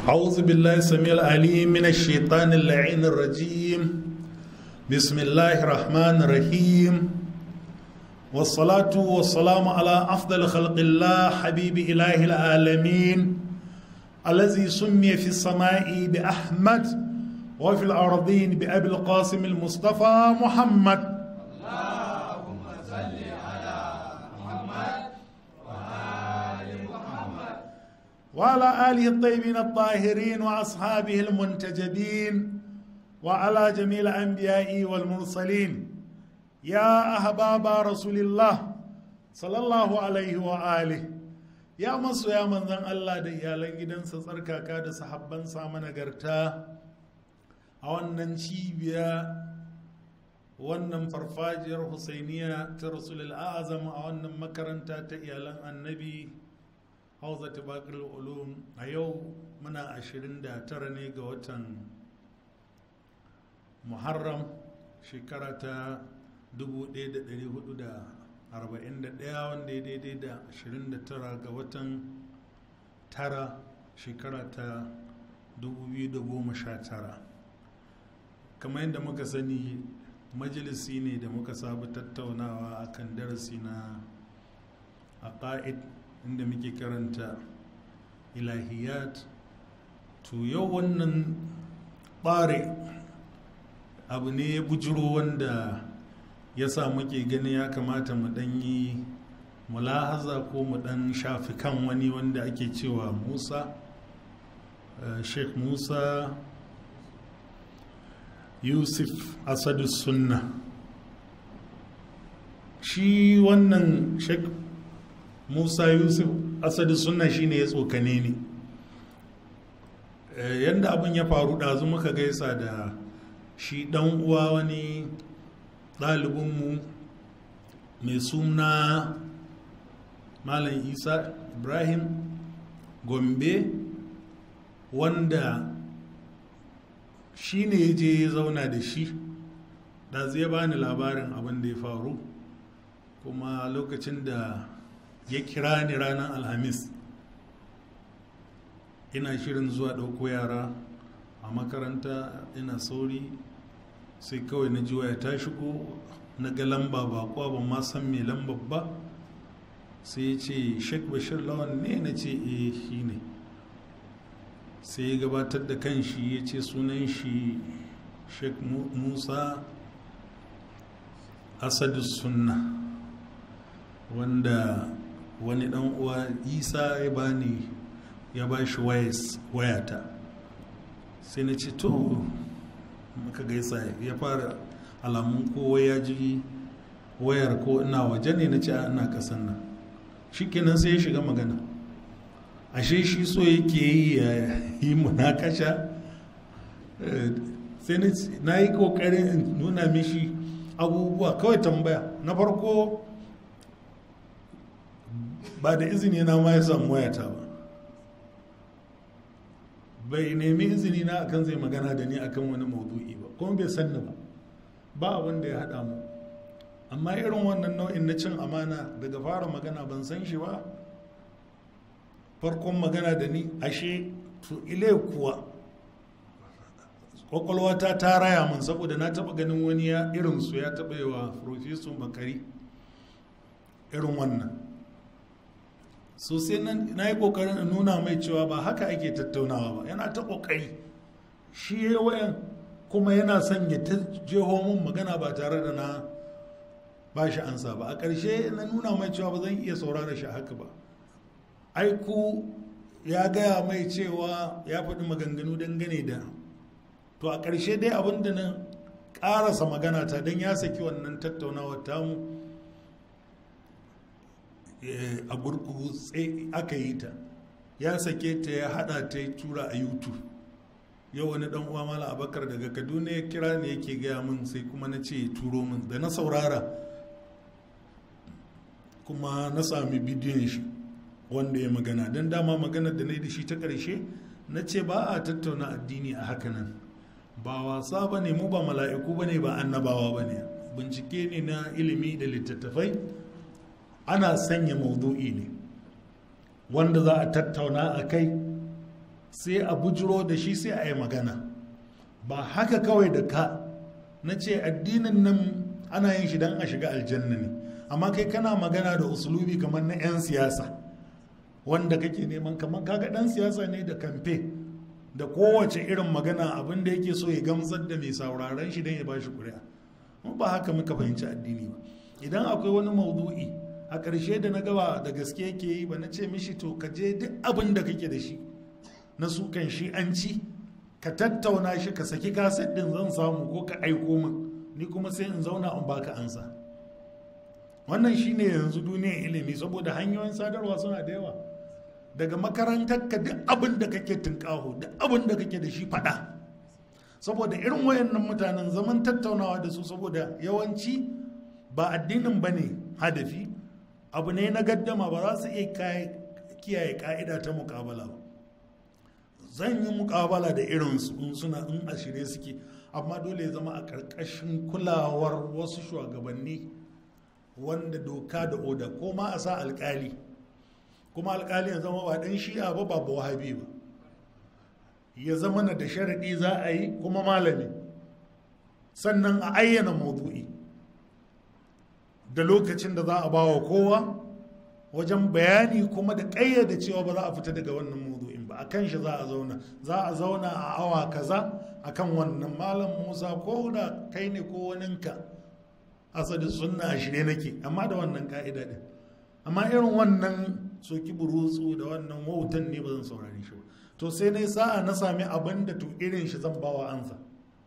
أعوذ بالله السميع العليم من الشيطان اللعين الرجيم بسم الله الرحمن الرحيم والصلاة والسلام على أفضل خلق الله حبيب إله العالمين الذي سمي في السماء بأحمد وفي الأرضين بأبي القاسم المصطفى محمد اللهم صل على محمد وآل محمد وعلى آله الطيبين الطاهرين وأصحابه المنتجبين وعلى جميع الأنبياء والمرسلين يا أحباب رسول الله صلى الله عليه وآله ya masu ya manzan Allah da iyalan gidansa tsarkaka da sahabbansa managarta a wannan cibiya wannan farfajiyar husainiya ta rasulul azam a wannan makaranta ta iyalan annabi hauzat bakir ulum a yau muna 29 ne ga watan muharram shekara ta 1441 wanda ya daidai da 29 ga watan tara shekara ta 2019 kamar yadda muka sani majalisi ne da muka saba tattaunawa akan darasi na aqaid inda muke karanta ilahiyat to yau wannan ɓare abu ne ya bujiro wanda ya sa muke gani ya kamata mu ɗan yi mulahaza ko mu ɗan shafi kan wani wanda ake cewa musa sheikh musa yusuf asadu sunna shi wannan sheikh musa yusuf asadu sunna shine ya tsokane ni yadda abin ya faru ɗazu muka gaisa da shi ɗan uwa wani ɗalibinmu mai suna malam isa ibrahim gombe wanda shi ne ya je ya zauna da shi da zai bani labarin abin da ya faru kuma lokacin da ya kira ni ranar alhamis ina shirin zuwa ɗauko yara a makaranta ina sauri sai kawai na ji waya ta shigo na ga lamba ba kuwa ban ma san mai lambar ba sai ya ce sheikh bashir lawan ne na ce eh shi ne sai ya gabatar da kan shi ya ce sunan shi sheikh musa asadu sunna wanda wani dan uwa isa ya bani ya ba shi wayata sai na ce to muka gaisa ya fara alamun kowa ya ji wayar ko ina waje ne na ce ina kasan nan shi kenan sai ya shiga magana ashe shi so yake yi ya yi munakasha sai na yi kokarin in nuna mishi abubuwa kawai tambaya na farko ba da izini na ma ya samu wayata ba bai nemi izini na akan zai magana da ni akan wani maudu'i ba kuma bai sanni ba ba abin da ya haɗa mu amma irin wannan nau'in na cin amana daga fara magana ban san shi ba farkon magana da ni ashe to ile kuwa kwakwalwata ta raya min saboda na taɓa ganin wani ya irin su ya taɓa yi wa profesor bakari irin wannan so sai na yi kokarin in nuna mai cewa ba haka ake tattaunawa ba yana ta kokari shi ya wayan kuma yana son ya ta jeho mun magana ba tare da na ba shi ansa ba a ƙarshe na nuna mai cewa ba zan iya saurara shi haka ba aiku ya gaya mai cewa ya faɗi maganganu dangane da to a ƙarshe dai abin da na ƙarasa magana ta don ya saki wannan tattaunawar tamu a gurgurutse aka yi ta ya sake ta ya hada ta ya tura a youtube yau wani dan uwa mala abakar daga kaduna ya kira ne yake gaya min sai kuma na ce turo min da na saurara kuma na sami bidiyon shi wanda ya magana don dama magana da na yi da shi ta ƙarshe na ce ba a tattauna addini a haka nan ba wasa ba ne mu ba mala'iku ba ne ba annabawa ba ne bincike ne na ilimi da littattafai ana sanya maudu'i ne wanda za a tattauna a kai sai a bujiro da shi sai a yi magana ba haka kawai da ka na ce addinin nan ana yin shi don a shiga aljanna ne amma kai kana magana da usulubi kamar na 'yan siyasa wanda kake neman kamar kaga dan siyasa ne da kamfe da kowace irin magana abin da yake so ya gamsar da mai sauraron shi don ya ba shi kuri'a ba haka muka fahimci addini ba idan akwai wani maudu'i a ƙarshe da na gaba da gaske yake yi ba na ce mishi to ka je duk abin da kake da shi na sukan shi an ci ka tattauna shi ka saki kaset din zan samu ko ka aiko min ni kuma sai in zauna in baka ansa wannan shine yanzu duniyar ilimi saboda hanyoyin sadarwa suna da yawa daga makarantar ka duk abin da kake tunkaho duk abin da kake da shi faɗa saboda irin wayannan mutanen zaman tattaunawa da su saboda yawanci ba addinin ba ne hadafi abu ne na gaddama ba za su iya kiyaye ka'ida ta mukabala ba zan yi mukabala da irinsu in suna in a shirye suke amma dole ya zama a ƙarƙashin kulawar wasu shugabanni wanda doka da oda ko ma a sa alƙali kuma alƙali ya zama ba ɗan shi'a ba ba wahabi ba ya zama na da sharaɗi za a yi kuma malami sannan a ayyana maudu'i da lokacin da za a ba wa kowa wajen bayani kuma da ƙayyade cewa ba za a fita daga wannan maudu'in ba a kan shi za a zauna za a zauna a awa kaza a kan wannan malam musa ko da kai ne ko waninka asali sunna a shirye nake amma da wannan ka'ida din amma irin wannan soki burutsu da wannan wautan ne ba zan saurari shi ba to sai ne sa'a na sami abin da to irin shi zan bawa ansa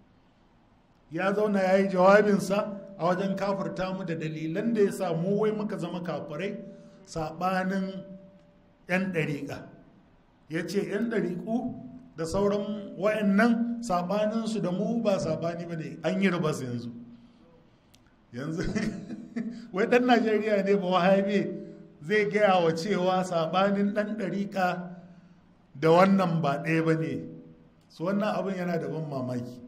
ya zauna ya yi jawabinsa a wajen kafirta mu da dalilan da ya sa mu wai muka zama kafirai saɓanin 'yan ɗariƙa ya ce 'yan ɗariƙu da sauran wa'annan saɓaninsu da mu ba saɓani ba ne an yi ribas yanzu yanzu wai ɗan najeriya ne ba wahabi zai gaya wa cewa saɓanin ɗan ɗariƙa da wannan ba ɗaya ba ne su wannan abin yana da ban mamaki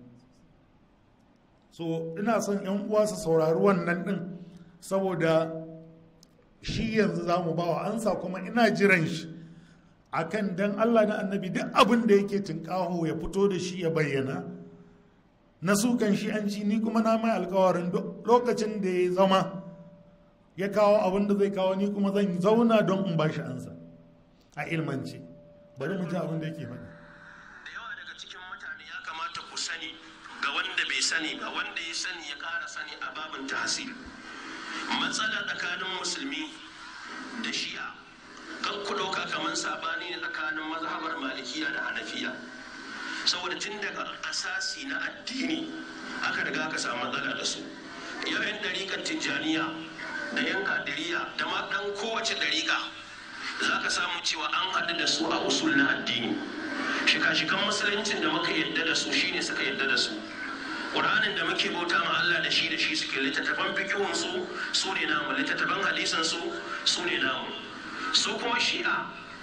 so ina son 'yan uwa su saurari wannan ɗin saboda shi yanzu za mu bawa ansa kuma ina jiran shi akan dan Allah na annabi duk abin da yake tunƙaho ya fito da shi ya bayyana na sukan shi an ci ni kuma na mai alkawarin lokacin da ya zama ya kawo abin da zai kawo ni kuma zan zauna don in ba shi ansa a ilmance bari mu ji abin da yake faɗi da yawa daga cikin mutane ya kamata ku sani ga wanda bai sani ba wanda ya sani ya ƙara sani a babin tasiri matsala tsakanin musulmi da shi'a kan ku ɗauka kamar saɓani ne tsakanin mazhabar malikiya da hanafiya saboda tun daga asasi na addini aka riga aka samu matsala da su yau yan ɗariƙar tijjaniya da yan kadiriya da ma ɗan kowace ɗariƙa za ka samu cewa an haɗu da su a usul na addini shika-shikan musuluncin da muka yadda da su shine suka yadda da su ƙur'anin da muke bauta ma Allah da shi da shi suke littattafan fikihun su su ne namu littattafan hadisan su su ne namu su kuma shi'a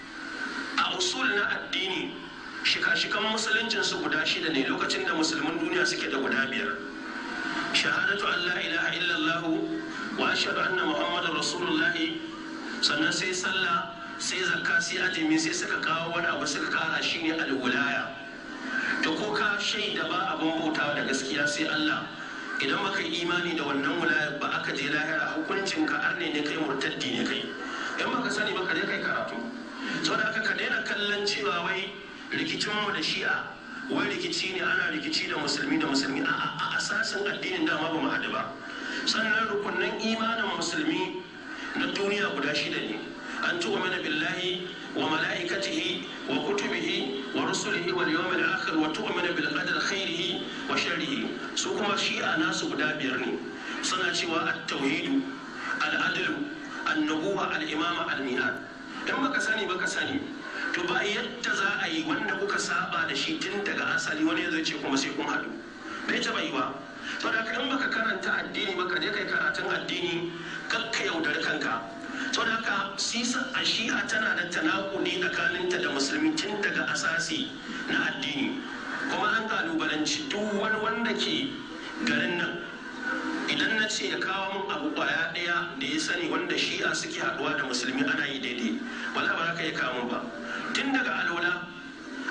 a usul na addini shika-shikan musuluncin su guda shida ne lokacin da musulmin duniya suke da guda biyar shahadatu an la ilaha illallah wa ashhadu anna muhammadar rasulullahi sannan sai sallah sai zakka sai azumi sai suka kawo wani abu suka kara shine alwulaya to ko ka shaida ba abin bautawa da gaskiya sai Allah idan baka yi imani da wannan wilaya ba aka je lahira hukuncin ka arne ne kai murtaddi ne kai in baka sani ba ka je kai karatu saboda haka ka daina kallon cewa wai rikicin mu da shi'a wai rikici ne ana rikici da musulmi da musulmi a asasin addinin dama ba mu haɗu ba sannan rukunnan imanin musulmi na duniya guda shida ne an tu'mina billahi wa mala'ikatihi wa kutubihi wa rusulihi wal yawmil akhir wa tu'mina bil qadar khairihi wa sharrihi su kuma shi'a nasu guda biyar ne suna cewa at-tauhid al-adl an-nubuwa al-imama al-mi'ad in baka sani baka sani to ba yadda za a yi wanda kuka saba da shi tun daga asali wani zai ce kuma sai kun haɗu bai taɓa yi ba to da in baka karanta addini baka je kai karatun addini kakka yaudari kanka to da haka sisa a shi'a tana da tanakuli tsakaninta da musulmi tun daga asasi na addini kuma an kalubalanci duk wani wanda ke garin nan idan na ce ya kawo min abu kwaya ɗaya da ya sani wanda shi'a suke haɗuwa da musulmi ana yi daidai wala ba za ka yi kamun ba tun daga alwala alwala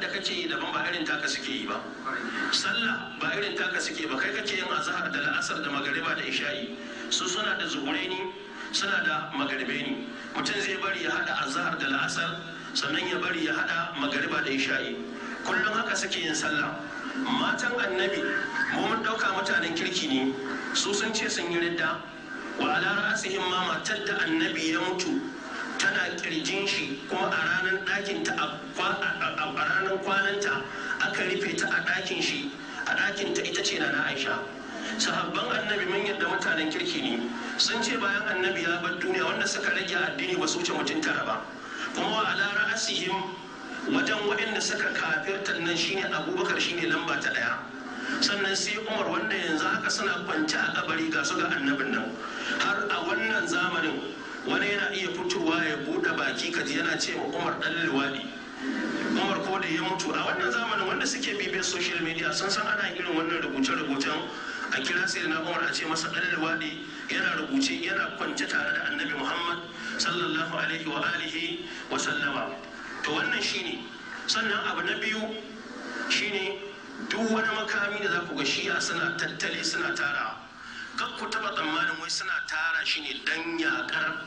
da kake yi daban ba irin taka suke yi ba sallah ba irin taka suke ba kai kake yin azhar da la'asar da magariba da isha'i su suna da zuhuraini suna da magaribaini mutum zai bari ya hada azhar da la'asar sannan ya bari ya hada magariba da isha'i kullum haka suke yin sallah matan annabi mu mun dauka mutanen kirki ne su sun ce sun yi ridda wa ala ra'asihim ma matar da annabi ya mutu tana kirjin shi kuma a ranar ɗakin ta a ranar kwananta aka rufe ta a ɗakin shi a ɗakin ta ita ce na Aisha sahabban annabi mun yadda mutanen kirki ne sun ce bayan annabi ya bar duniya wanda suka rage addini ba su wuce mutum tara ba kuma wa ala ra'asihim wajen waɗanda suka kafirtar nan shine abubakar shine lamba ta ɗaya sannan sai umar wanda yanzu haka suna kwance a kabari ga su ga annabin nan har a wannan zamanin wani yana iya fitowa ya buɗe baki kaji yana ce wa umar ɗan luwaɗi umar ko da ya mutu a wannan zamanin wanda suke bibiyar social media sun san ana irin wannan rubuce-rubucen a kira sai na umar a ce masa ɗan luwaɗi yana rubuce yana kwance tare da annabi muhammad sallallahu alaihi wa alihi wa sallama to wannan shine sannan abu na biyu shine duk wani makami da za ku ga shi'a suna tattali suna tara kan ku taba tsammanin wai suna tara shi ne dan yakar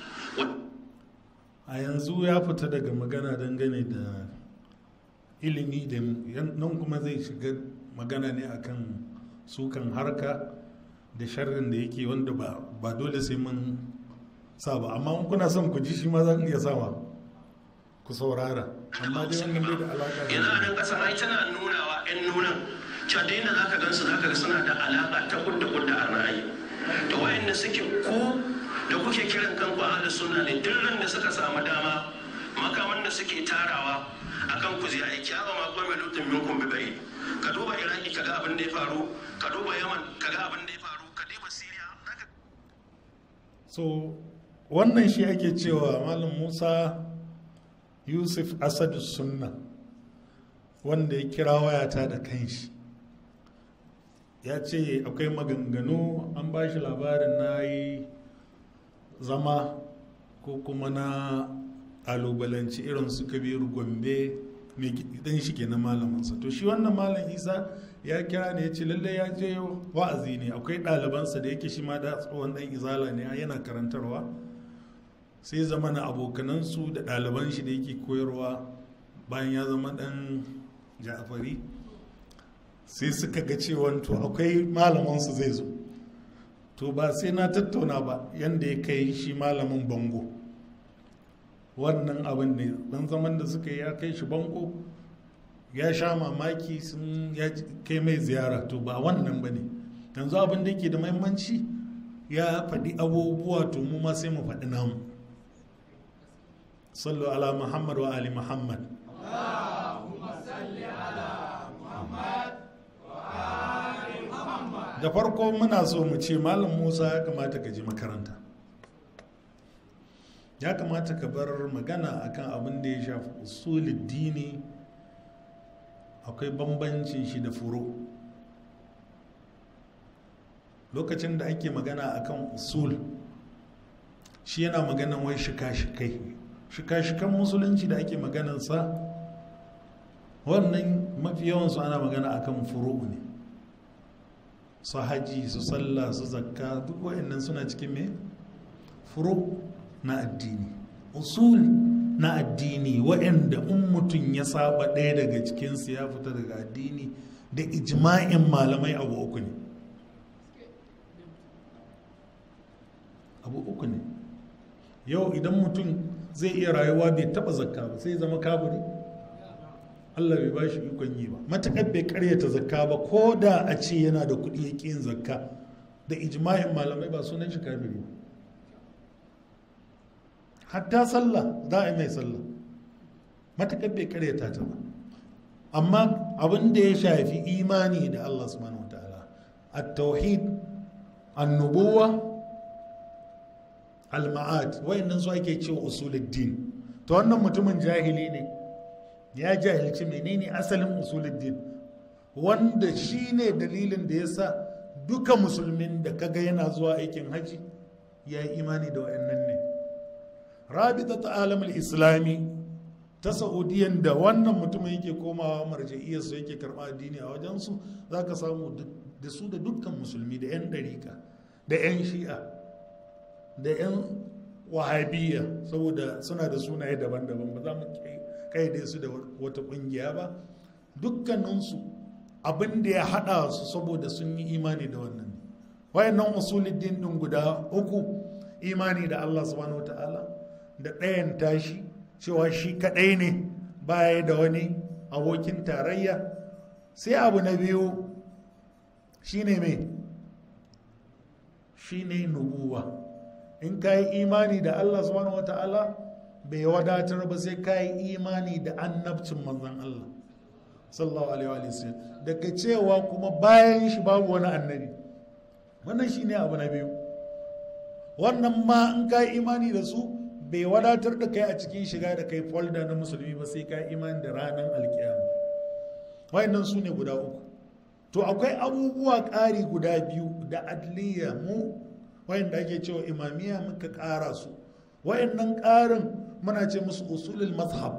a yanzu ya fita daga magana dangane da ilimi da nan kuma zai shiga magana ne akan sukan harka da sharrin da yake wanda ba dole sai mun sa ba amma in kuna son ku ji shi ma zan iya sama ku saurara amma dai wannan bai da alaka yana nan kasar ai tana nunawa yan nunan cewa da yadda zaka gansu zaka ga suna da alaka ta kudda kudda a ra'ayi da wayanda suke ku da kuke kiran kanku ahlus sunna ne duk ran da suka samu dama makaman da suke tarawa akan ku zai aiki haka ma kuma mai lutin minkum bi bai ka duba iraki kaga abin da ya faru ka duba yaman kaga abin da ya faru ka duba siriya so wannan shi ake cewa malam musa yusuf asadu sunna wanda ya kira wayata da kanshi ya ce akwai maganganu an ba shi labarin na yi zama ko kuma na alubalanci irin su kabiru gombe mai gidan shi ke na malamansa to shi wannan malam isa ya kira ne ya ce lallai ya je wa'azi ne akwai ɗalibansa da yake shi ma da tsohon ɗan izala ne yana karantarwa sai zama na abokanansu da ɗaliban shi da yake koyarwa bayan ya zama ɗan ja'afari sai suka ga cewa to akwai malamansu zai zo to ba sai na tattauna ba yadda ya kai shi malamin bango wannan abin ne dan zaman da suka yi ya kai shi bango ya sha mamaki sun ya kai mai ziyara to ba wannan ba ne yanzu abin da ke da mahimmanci ya faɗi abubuwa to mu ma sai mu faɗi namu sallu ala muhammad wa ali muhammad da farko muna so mu ce malam musa ya kamata ka je makaranta ya kamata ka bar magana akan abin da ya shafi usulid dini akwai bambancin shi da furo lokacin da ake magana akan usul shi yana maganan wai shika-shikai shika-shikan musulunci da ake maganansa wannan mafi yawansu ana magana akan furo ne su haji su sallah su zakka duk wa'annan suna cikin me furo na addini usul na addini wa'anda in mutum ya saba ɗaya daga cikinsu ya fita daga addini da ijma'in malamai abu uku ne abu uku ne yau idan mutum zai iya rayuwa bai taba zakka ba sai zama kaburi Allah bai bashi ikon yi ba matakar bai karyata zakka ba ko da a ce yana da kuɗi ya ƙi yin zakka da ijma'in malamai ba sunan shi kafiri ba hatta sallah za a yi mai sallah matakar bai karyata ta ba amma abin da ya shafi imani da Allah subhanahu wa ta'ala at-tauhid an-nubuwa al-ma'ad wayannan su ake cewa usuluddin to wannan mutumin jahili ne ya jahilci menene asalin usuluddin wanda shine dalilin da yasa duka musulmin da kaga yana zuwa aikin haji ya yi imani da wayannan ne rabitat alamul islami ta saudiyan da wannan mutumin yake komawa marja'iyarsu yake karɓa addini a wajensu za ka samu da su da dukkan musulmi da 'yan ɗarika da 'yan shi'a da 'yan wahabiyya saboda suna da sunaye daban-daban ba za mu kaide su da wata ƙungiya ba dukkaninsu abin da ya haɗa su saboda sun yi imani da wannan wayannan usuluddin din guda uku imani da Allah subhanahu wataala da ɗayan tashi cewa shi kaɗai ne baya da wani abokin tarayya sai abu na biyu shine mai shine nubuwa in ka yi imani da Allah subhanahu wataala bai wadatar ba sai ka yi imani da annabcin manzon Allah sallallahu alaihi wa sallam daga cewa kuma bayan shi babu wani annabi wannan shine abu na biyu wannan ma in ka yi imani da su bai wadatar da kai a cikin shiga da kai folda na musulmi ba sai ka imani da ranar alkiyama wayannan su ne guda uku to akwai abubuwa ƙari guda biyu da adliya mu wayanda ake cewa imamiya muka ƙara su wayannan ƙarin muna ce musu usulul mazhab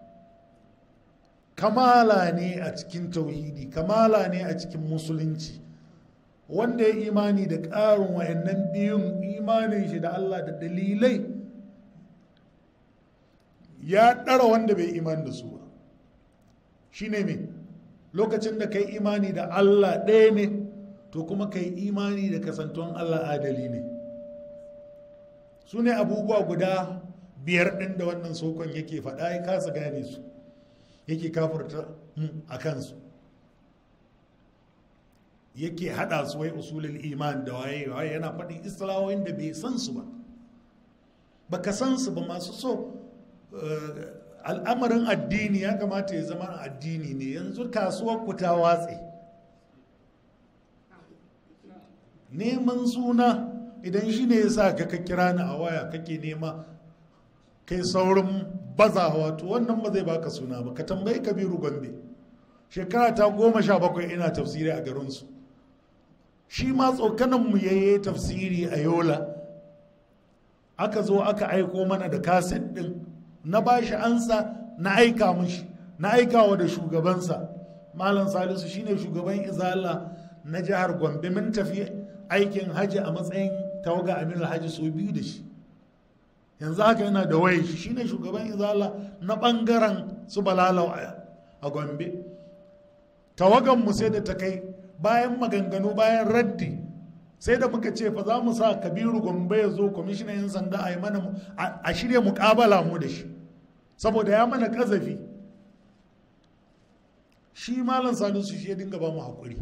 kamala ne a cikin tauhidi kamala ne a cikin musulunci wanda ya imani da ƙarin wayannan biyun imanin shi da Allah da dalilai ya ɗara wanda bai imani da su ba shi ne mai lokacin da kai imani da Allah ɗaya ne to kuma kai imani da kasantuwan Allah adali ne su ne abubuwa guda biyar ɗin da wannan sokon yake faɗa ya kasa gane su yake kafurta a kansu yake haɗa su wai usulul iman da waye waye yana faɗin islawoyin da bai san su ba baka san su ba masu so al'amarin addini ya kamata ya zama addini ne yanzu kasuwar ku ta watse neman suna idan shi ne ya sa ka kira ni a waya kake nema kai saurin bazawa to wannan ba zai baka suna ba ka tambayi kabiru gombe shekara ta goma sha bakwai ina tafsiri a garinsu shi ma tsokananmu ya yi tafsiri a yola aka zo aka aiko mana da kaset ɗin na ba shi ansa na aika mushi na aikawa da shugabansa malam salisu shine shugaban izala na jihar gombe mun tafi aikin hajji a matsayin tawaga amir hajji sau biyu da shi yanzu haka yana da waye shi shine shugaban izala na bangaren su balalau a gombe tawagan mu sai da ta kai bayan maganganu bayan raddi sai da muka ce fa za mu sa kabiru gombe ya zo kwamishinan yan sanda a yi mana a shirya mukabala mu da shi saboda ya mana kazafi shi malam salisu shi ya dinga ba mu haƙuri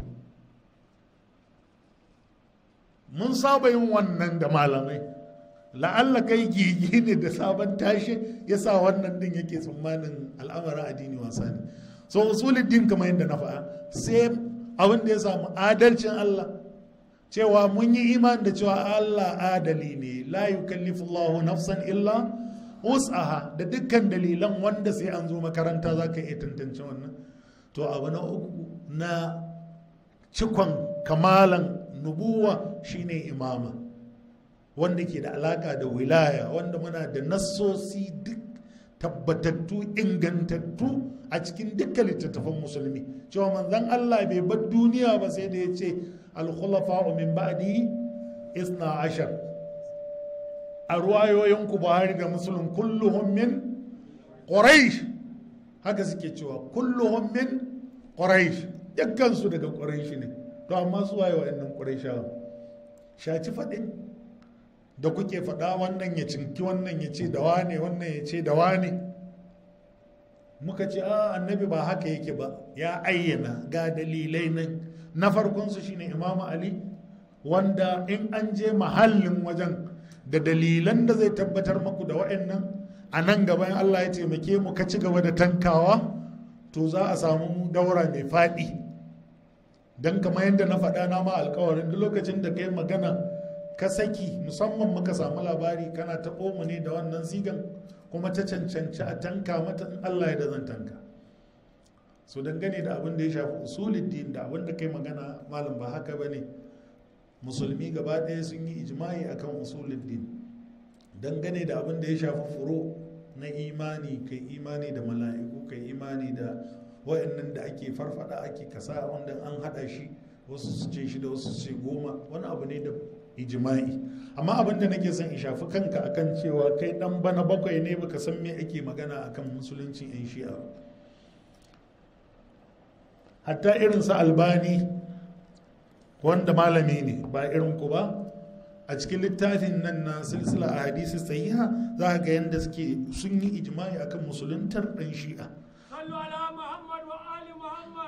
mun saba yin wannan da malamai la'alla kai gigi ne da sabon tashi ya sa wannan din yake tsammanin al'amarin addini wasa ne so usulun din kamar yadda na faɗa sai abin da ya samu adalcin Allah cewa mun yi iman da cewa Allah adali ne la yukallifu Allahu nafsan illa wus'aha da dukkan dalilan wanda sai an zo makaranta za ka iya tantance wannan to abu na uku na cikon kamalan nubuwa shine imama wanda ke da alaka da wilaya wanda muna da nassosi duk tabbatattu ingantattu a cikin dukkan littattafan musulmi cewa manzon Allah bai bar duniya ba sai da ya ce al-khulafa min ba'di isna ashar a ruwayoyin ku Buhari da Muslim kulluhum min Quraysh haka suke cewa kulluhum min Quraysh dukkan su daga Quraysh ne to amma su waye wa'annan Qurayshawa shaci faɗin da kuke faɗa wannan ya cinki wannan ya ce da wane wannan ya ce da wane muka ce a annabi ba haka yake ba ya ayyana ga dalilai nan na farkonsu shine imamu ali wanda in an je mahallin wajen da dalilan da zai tabbatar maku da wa'annan a nan gaban allah ya taimake mu ka ci gaba da tankawa to za a samu daura mai faɗi don kamar yadda na faɗa na ma alkawarin duk lokacin da kai magana ka saki musamman muka samu labari kana ta mu ne da wannan sigan kuma ta cancanci a tanka mata in Allah ya da zan tanka so dangane da abin da ya shafi usulid din da abin da kai magana malam ba haka bane musulmi gaba ɗaya sun yi ijma'i akan usulid din dangane da abin da ya shafi furo na imani kai imani da mala'iku kai imani da wa'annan da ake farfada ake kasa wanda an hada shi wasu su ce shida wasu su ce goma wani abu ne da ijima'i amma abin da nake son in shafi kanka akan cewa kai dan bana bakwai ne baka san me ake magana akan musuluncin yan shi'a hatta irin su albani wanda malami ne ba irin ku ba a cikin littafin nan na silsila a hadisi sahiha za ka ga yadda suke sun yi ijma'i akan musuluntar dan shi'a صلوا على محمد وآل محمد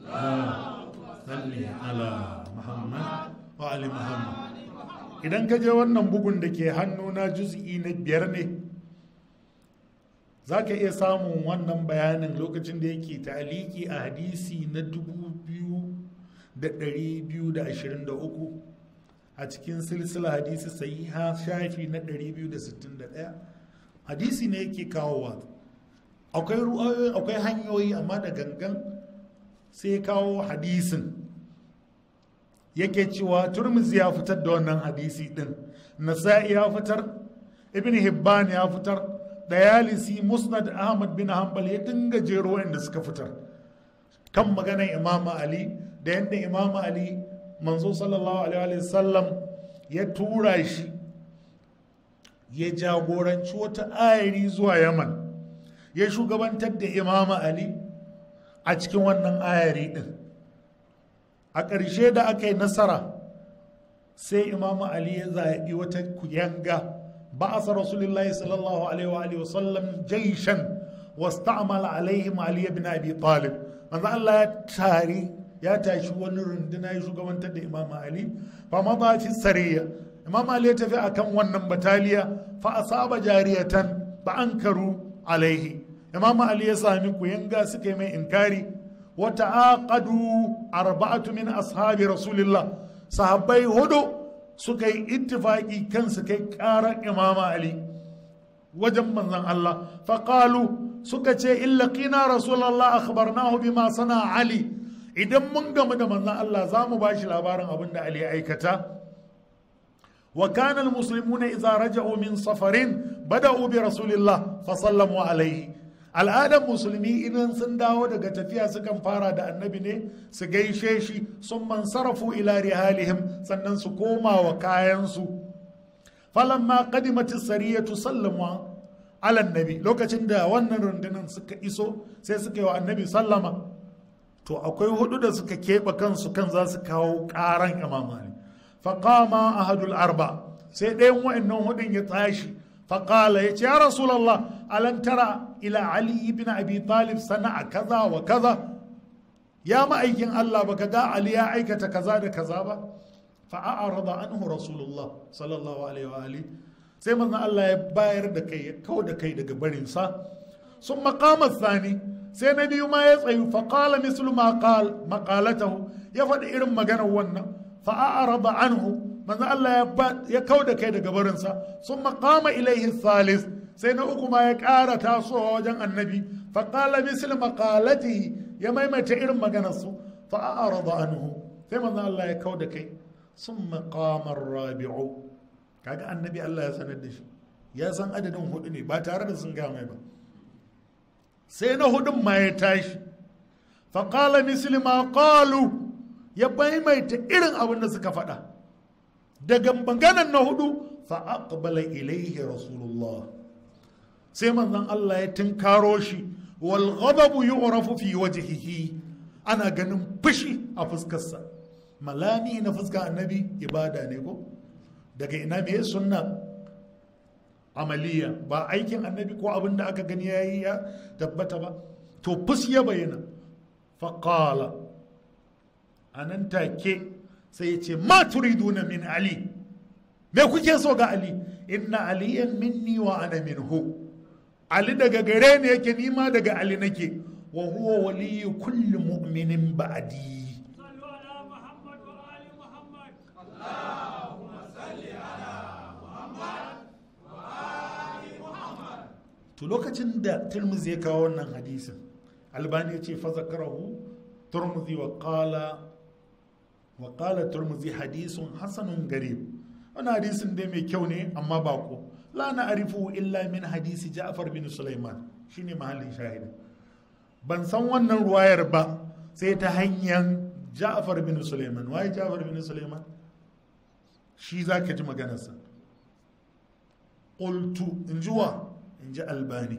salli ala muhammad wa ali muhammad idan ka je wannan bugun da ke hannu na juz'i na biyar ne za ka iya samun wannan bayanin lokacin da yake taliki a hadisi na 2223 a cikin silsila hadisi sahiha shafi na 261 hadisi ne yake kawowa akwai ru'ayoyi akwai hanyoyi amma da gangan sai kawo hadisin yake cewa turmizi ya fitar da wannan hadisi din nasa'i ya fitar ibn hibban ya fitar dayalisi musnad ahmad bin hanbal ya dinga jero wanda suka fitar kan maganar imam ali da yadda imam ali manzo sallallahu alaihi wa sallam ya tura shi ya jagoranci wata ayari zuwa yaman ya shugabantar da imam ali a cikin wannan ayari din a ƙarshe da aka yi nasara sai imamu ali ya zaɓi wata kuyanga ba a sa rasulullahi sallallahu alaihi wa sallam jaishan wasta'amala alaihim ali ibn abi talib manzo Allah ya tari ya tashi wani runduna ya shugabantar da imamu ali fa madha fi sariya imamu ali ya tafi akan wannan bataliya fa asaba jariyatan ba ankaru alaihi imamu ali ya sami kuyanga suka yi mai inkari وتعاقدوا أربعة من أصحاب رسول الله صحابي هدو سكي اتفاقي كان سكي كارا إمام علي وجم من الله فقالوا سكي إن لقينا رسول الله أخبرناه بما صنع علي idan mun gamu da manzon Allah za mu bashi labarin abin da Ali ya aikata wa kana almuslimuna idza raja'u min safarin bada'u bi rasulillah fa sallamu alaihi al'adar musulmi idan sun dawo daga tafiya sukan fara da annabi ne su gaishe shi sun man sarrafu ila rihalihim sannan su koma wa kayansu falamma qadimat sariyatu sallamu ala annabi lokacin da wannan rundunar suka iso sai suka yi wa annabi sallama to akwai hudu da suka keɓe kansu kan za su kawo ƙaran imamani faqama ahadul arba sai ɗayan wa'annan hudun ya tashi فقال يا رسول الله ألم ترى إلى علي بن أبي طالب صنع كذا وكذا يا ما أيكن الله بكذا علي أيكة كذا كذا فأعرض عنه رسول الله صلى الله عليه وآله sai manzon Allah ya bayar da kai ya kawo da kai daga barinsa sun makama thani sai na biyu ma ya tsayu fa qala mislu ma qal maqalatahu ya faɗi irin maganar wannan fa a'rada anhu manzo Allah ya kau da kai daga barinsa sun makama ilaihi salis sai na uku ma ya ƙara tasowa wajen annabi faƙala misli maƙalati ya maimaita irin maganarsu fa'arada anhu sai manzo Allah ya kau da kai sun maƙamar rabi'u kaga annabi Allah ya sanar da shi ya san adadin hudu ne ba tare da sun gama ba sai na hudun ma ya tashi faƙala misli ma ƙalu ya maimaita irin abin da suka faɗa daga maganan na hudu fa aqbala ilaihi rasulullah sai manzon Allah ya tinkaro shi wal ghadabu yu'rafu fi wajhihi ana ganin fushi a fuskarsa malami na fuskar annabi ibada ne ko daga ina me sunna amaliya ba aikin annabi ko abin da aka gani yayi ya tabbata ba to fushi ya bayyana faqala anan take sai ya ce ma turiduna min ali me kuke so ga ali inna aliyan minni wa ana minhu ali daga gare ne yake nima daga ali nake wa huwa waliyyu kulli mu'minin ba'di صلوا على محمد وآل محمد to lokacin da turmuzi ya kawo wannan hadisin albani ya ce fa zakarahu turmuzi wa qala wa qala turmuzi hadisun hasanun garib wannan hadisin dai mai kyau ne amma bako la na'rifu illa min hadisi Ja'far bin Sulaiman shine mahallin shahidi ban san wannan ruwayar ba sai ta hanyar Ja'far bin Sulaiman waye Ja'far bin Sulaiman shi zaka ji maganarsa qultu in ji wa in ji albani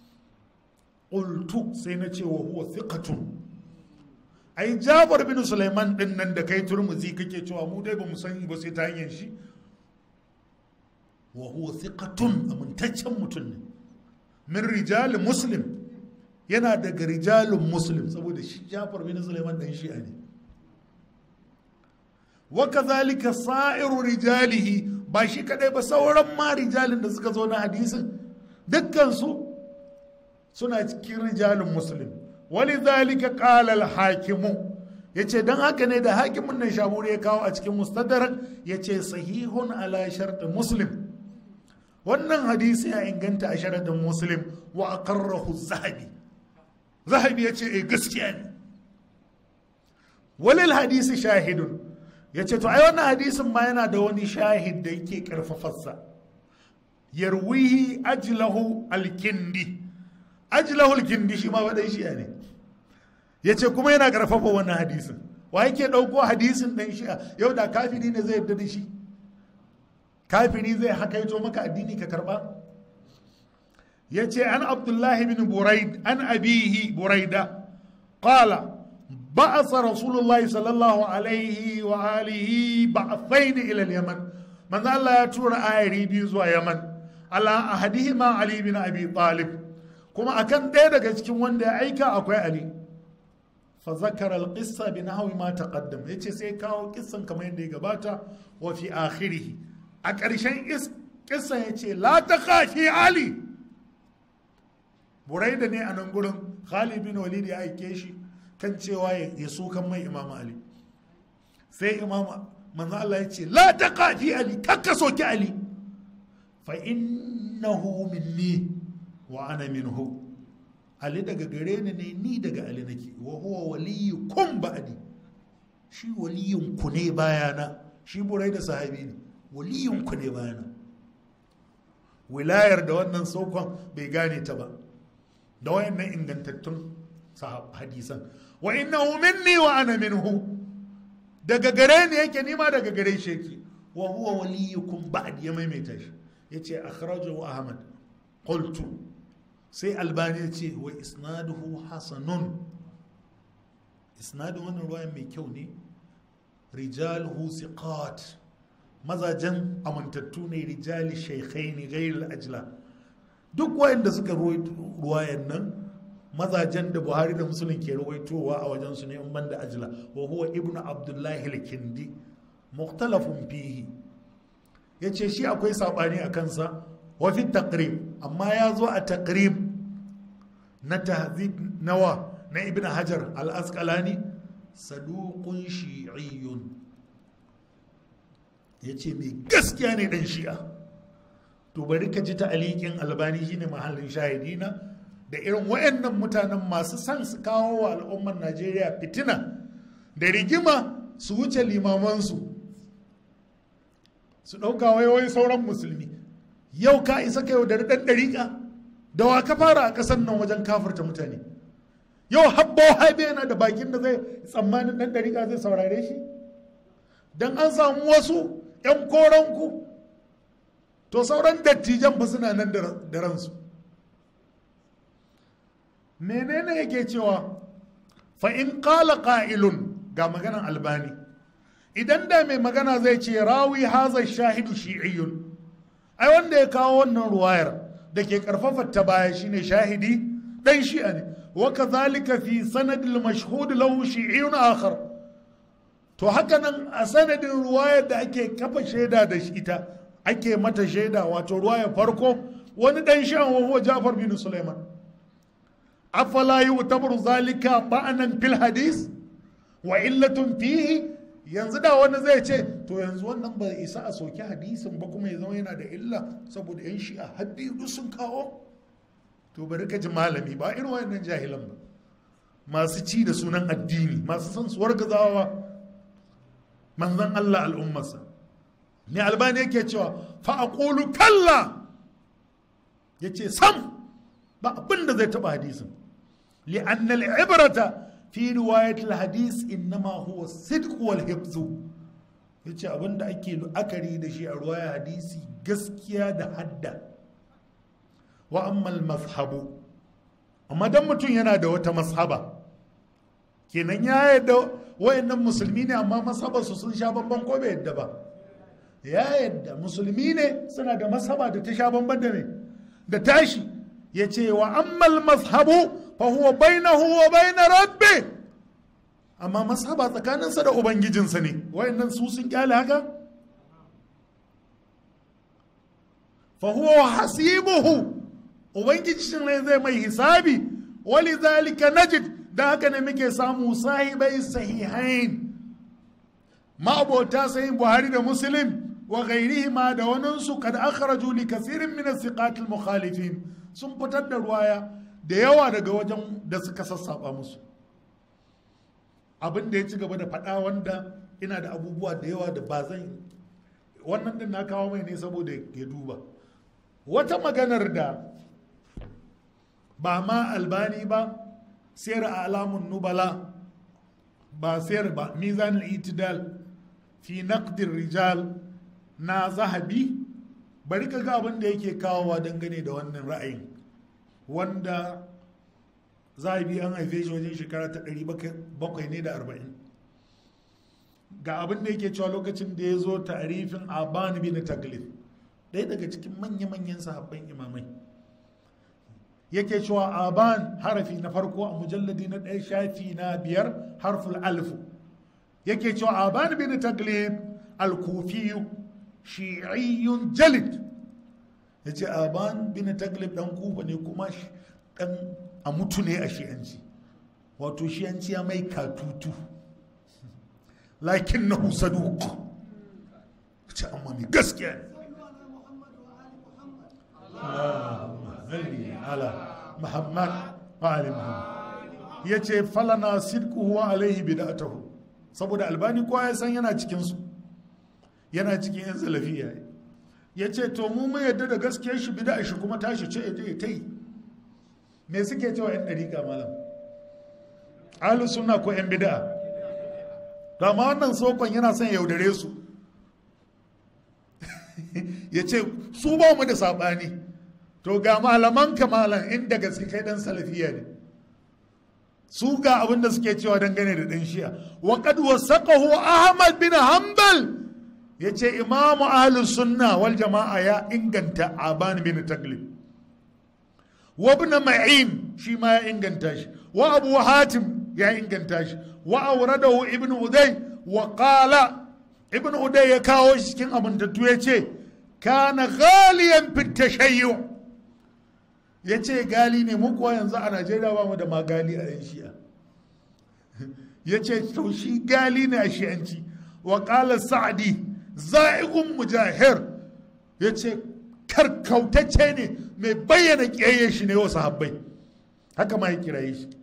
qultu sai na ce wa huwa thiqatun ai Ja'far bin Sulaiman din nan da kai turmuzi kake cewa mu dai bamu san ba sai ta hanyar shi wa huwa thiqatun amintaccen mutum ne min rijal muslim yana daga rijalun muslim saboda shi Ja'far bin Sulaiman dan shi'a ne wa kadhalika sa'iru rijalihi ba shi kadai ba sauran ma rijalin da suka zo na hadisin dukkan su suna cikin rijalun muslim walidhalika qala al-hakimu yace dan haka ne da hakimin nan shaburi ya kawo a cikin mustadrak yace sahihun ala shart muslim wannan hadisi ya inganta a sharadin muslim wa aqarrahu zahabi zahabi yace eh gaskiya ne walil hadisi shahidun yace to ai wannan hadisin ma yana da wani shahid da yake karfafarsa yarwihi ajlahu alkindi ajlahu alkindi shi ma fadan shi'a ne yace kuma yana karfafa wannan hadisin wa yake dauko hadisin dan shi'a yau da kafiri ne zai yarda da shi kafiri zai hakaito maka addini ka karba ya ce an abdullahi bin buraid an abihi buraida qala ba'asa rasulullahi sallallahu alaihi wa alihi ba'athain ila yaman manzo Allah ya tura ayari biyu zuwa yaman ala ahadihima ali bin abi talib kuma akan ɗaya daga cikin wanda ya aika akwai ali fa zakara al-qissa bi nahwi ma taqaddam yace sai kawo kissan kamar yadda ya gabata wa fi akhirih a ƙarshen kissa ya ce la ta kafi ali buraida ne a nan gurin khalid bin walid ya aike shi kan cewa ya so kan mai imam ali sai imam manzo Allah ya ce la ta kafi ali kakka soki ali fa innahu minni wa ana minhu ali daga gare ni ne ni daga ali nake wa huwa waliyukum ba'di shi waliyun ku ne bayana shi buraida sahabi ne waliyinku ne bayana wilayar da wannan saukon bai gane ta ba da wayannan ingantattun hadisan wa innahu minni wa ana minhu daga gare ne yake nima daga gare shi yake wa huwa waliyukum ba'd ya maimaita shi yace akhrajahu ahmad qultu sai albani yace wa isnaduhu hasanun isnadun wannan ruwayan mai kyau ne rijaluhu siqat mazajen amintattu ne rijali shaikhai ne gairil ajla duk wayanda suka ruwayan nan mazajen da buhari da musulun ke rawaitowa a wajen su ne in banda ajla wa huwa ibnu abdullahi al-kindi mukhtalafun fihi yace shi akwai sabani a kansa wa fi taqrib amma ya zo a taqrib na tahzib nawa na ibnu hajar al-asqalani saduqun shi'iyyun ya ce mai gaskiya ne dan shi'a to bari ka ji ta'alikin albani shine mahallin shahidina da irin wayannan mutanen masu san su kawo wa al'ummar najeriya fitina da rigima su wuce limamansu su ɗauka wai sauran musulmi yau ka isa ka yau da ɗan ɗariƙa da wa ka fara a ƙasar nan wajen kafirta mutane yau habbo haibe yana da bakin da zai tsammanin ɗan ɗariƙa zai saurare shi don an samu wasu 'yan koranku to sauran dattijan ba suna nan da ransu menene yake cewa fa in qala qa'ilun ga maganan albani idan da mai magana zai ce rawi haza shahidu shi'iyyun ai wanda ya kawo wannan ruwayar da ke karfafa ta baya shine shahidi dan shi'a ne wa kadhalika fi sanadil mashhud lahu shi'iyyun akhar to haka nan a sanadin ruwayar da ake kafa shaida da ita ake mata shaida wato ruwayar farko wani dan shi'an wa huwa Ja'far bin Sulaiman afala yu'tabaru zalika ba'nan fil hadis wa illatun fihi yanzu da wani zai ce to yanzu wannan ba isa a soki hadisin ba kuma ya zama yana da illa saboda yan shi'a haddi sun kawo to bari ka ji malami ba irin wayannan jahilan ba masu ci da sunan addini masu son su wargazawa manzon Allah al'ummarsa ne albani yake cewa fa aqulu kalla ya ce sam ba abin da zai taɓa hadisin li'annal ibrata fi riwayatul hadis innama huwa sidq wal hifzu yace abin da ake la'akari da shi a ruwaya hadisi gaskiya da hadda wa ammal mazhabu amma dan mutum yana da wata mazhaba kenan ya yadda wayannan musulmi ne amma mazhabarsu sun sha bamban ko bai yadda ba ya yadda musulmi ne suna da mazhaba da ta sha bamban da ne da tashi ya ce wa ammal mazhabu fa huwa bainahu wa baina rabbi amma mazhaba tsakaninsa da ubangijinsa ne wayannan su sun kyale haka fa huwa hasibuhu ubangiji ne zai mai hisabi wali zalika najid da haka ne muke samu sahibai sahihain ma'abota sahih buhari da muslim wa ghairihima da waninsu kad akhraju li kathirin min as-siqat al-mukhalifin sun fitar da ruwaya da yawa daga wajen da suka sassaba musu abin da ya ci gaba da faɗa wanda ina da abubuwa da yawa da ba zan wannan din na kawo mai ne saboda ya duba wata maganar da ba ma albani ba sayar alamun nubala ba sayar ba mizan itidal fi naqdir rijal na zahabi bari ka ga abin da yake kawowa dangane da wannan ra'ayin wanda zahabi an haife shi wajen shekara ta 700 ne da 40 ga abin da yake cewa lokacin da ya zo tarifin aban bin taglif ɗaya daga cikin manya-manyan sahabban imamai yake cewa aban harafi na farko a mujalladi na ɗaya shafi na biyar harful alfu yake cewa aban bin taglib al-kufiyu shi'iyyun jalid ya ce aban bin taglib dan kufa ne kuma dan a mutu ne a shi'anci wato shi'anci ya mai katutu lakin na husaduk ce amma mai gaskiya ne ala muhammad wa ali muhammad ya ce falana sidquhu wa alaihi bid'atuhu saboda albani kowa ya san yana cikinsu yana cikin yan salafiya ya ce to mu mun yadda da gaskiyar shi bida shi kuma tashi ce ya ta yi me suke cewa yan ɗariƙa malam ahlus sunna ko yan bid'a to amma wannan sokon yana son yaudare su ya ce su ba mu da saɓani to ga malaman kamalan inda gaske kai dan salafiya ne su ga abin da suke cewa dangane da ɗan shi'a wa qad wasaqahu ahmad bin hanbal ya ce imamu ahlus sunna wal jama'a ya inganta aban bin taglib wa ibn ma'in shi ma ya inganta shi wa abu hatim ya inganta shi wa awradahu ibn uday wa qala ibn uday ya kawo shi cikin amintattu ya ce kana ghaliyan fit tashayyu ya ce gali ne mu kuwa yanzu a najeriya ba mu da ma gali a yan shi'a ya ce to shi gali ne a shi'anci wa qala sa'di za'igun mujahir ya ce karkautacce ne mai bayyana ƙiyayyen shi ne wasu habbai haka ma ya kiraye shi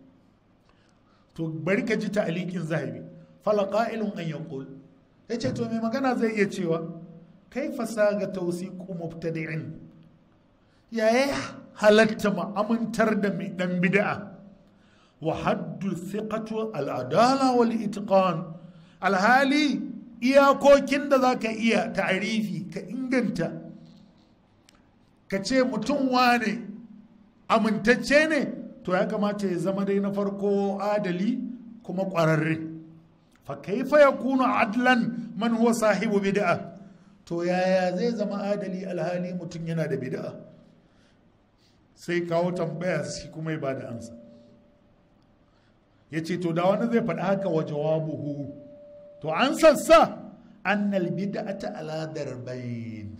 to bari ka ji ta'alikin zahabi fala qa'ilun an yaqul ya ce to mai magana zai iya cewa kai fasaga tawsiqu mubtadi'in yaya halatta ma'amantar da mai dan bid'a wa haddu thiqatu al-adala wal itqan alhali iyakokin da za ka iya ta'arifi ka inganta ka ce mutum wane amintacce ne to ya kamata ya zama dai na farko adali kuma ƙwararre fa kaifa ya kuna adlan man huwa sahibu bid'a to yaya zai zama adali alhali mutum yana da bid'a sai kawo tambaya shi kuma ya ba da ansa ya ce to da wani zai faɗi haka wa jawabuhu to an sassa annal bid'ata ala darbayn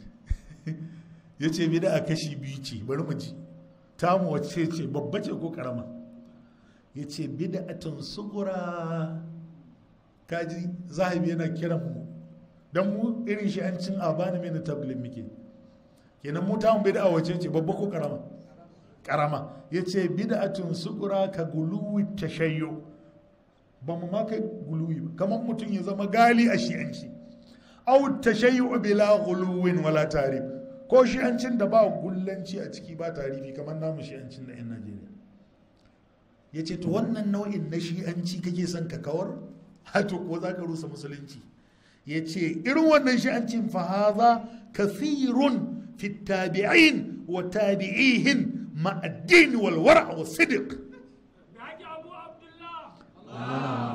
yace bid'a kashi biyu ce bari mu ji tamu wacce ce babba ce ko karama yace bid'atun sugura kaji zahabi yana kiran mu dan mu irin shi an cin abani mai na tablin muke kenan mu tamu bid'a wacce ce babba ko karama karama yace bid'atun sugura ka guluwi tashayyu ba mu ma kai guluwi ba kamar mutum ya zama gali a shi'anci au tashayyu bila guluwin wala tarif ko shi'ancin da ba gullanci a ciki ba tarifi kamar namu shi'ancin da 'yan najeriya ya ce to wannan nau'in na shi'anci kake son ka kawar hato ko za ka rusa musulunci ya ce irin wannan shi'ancin fahaza kathirun fi tabi'in wa tabi'ihin ma'addini wal wara wa sidiq Daji Abu Abdullah.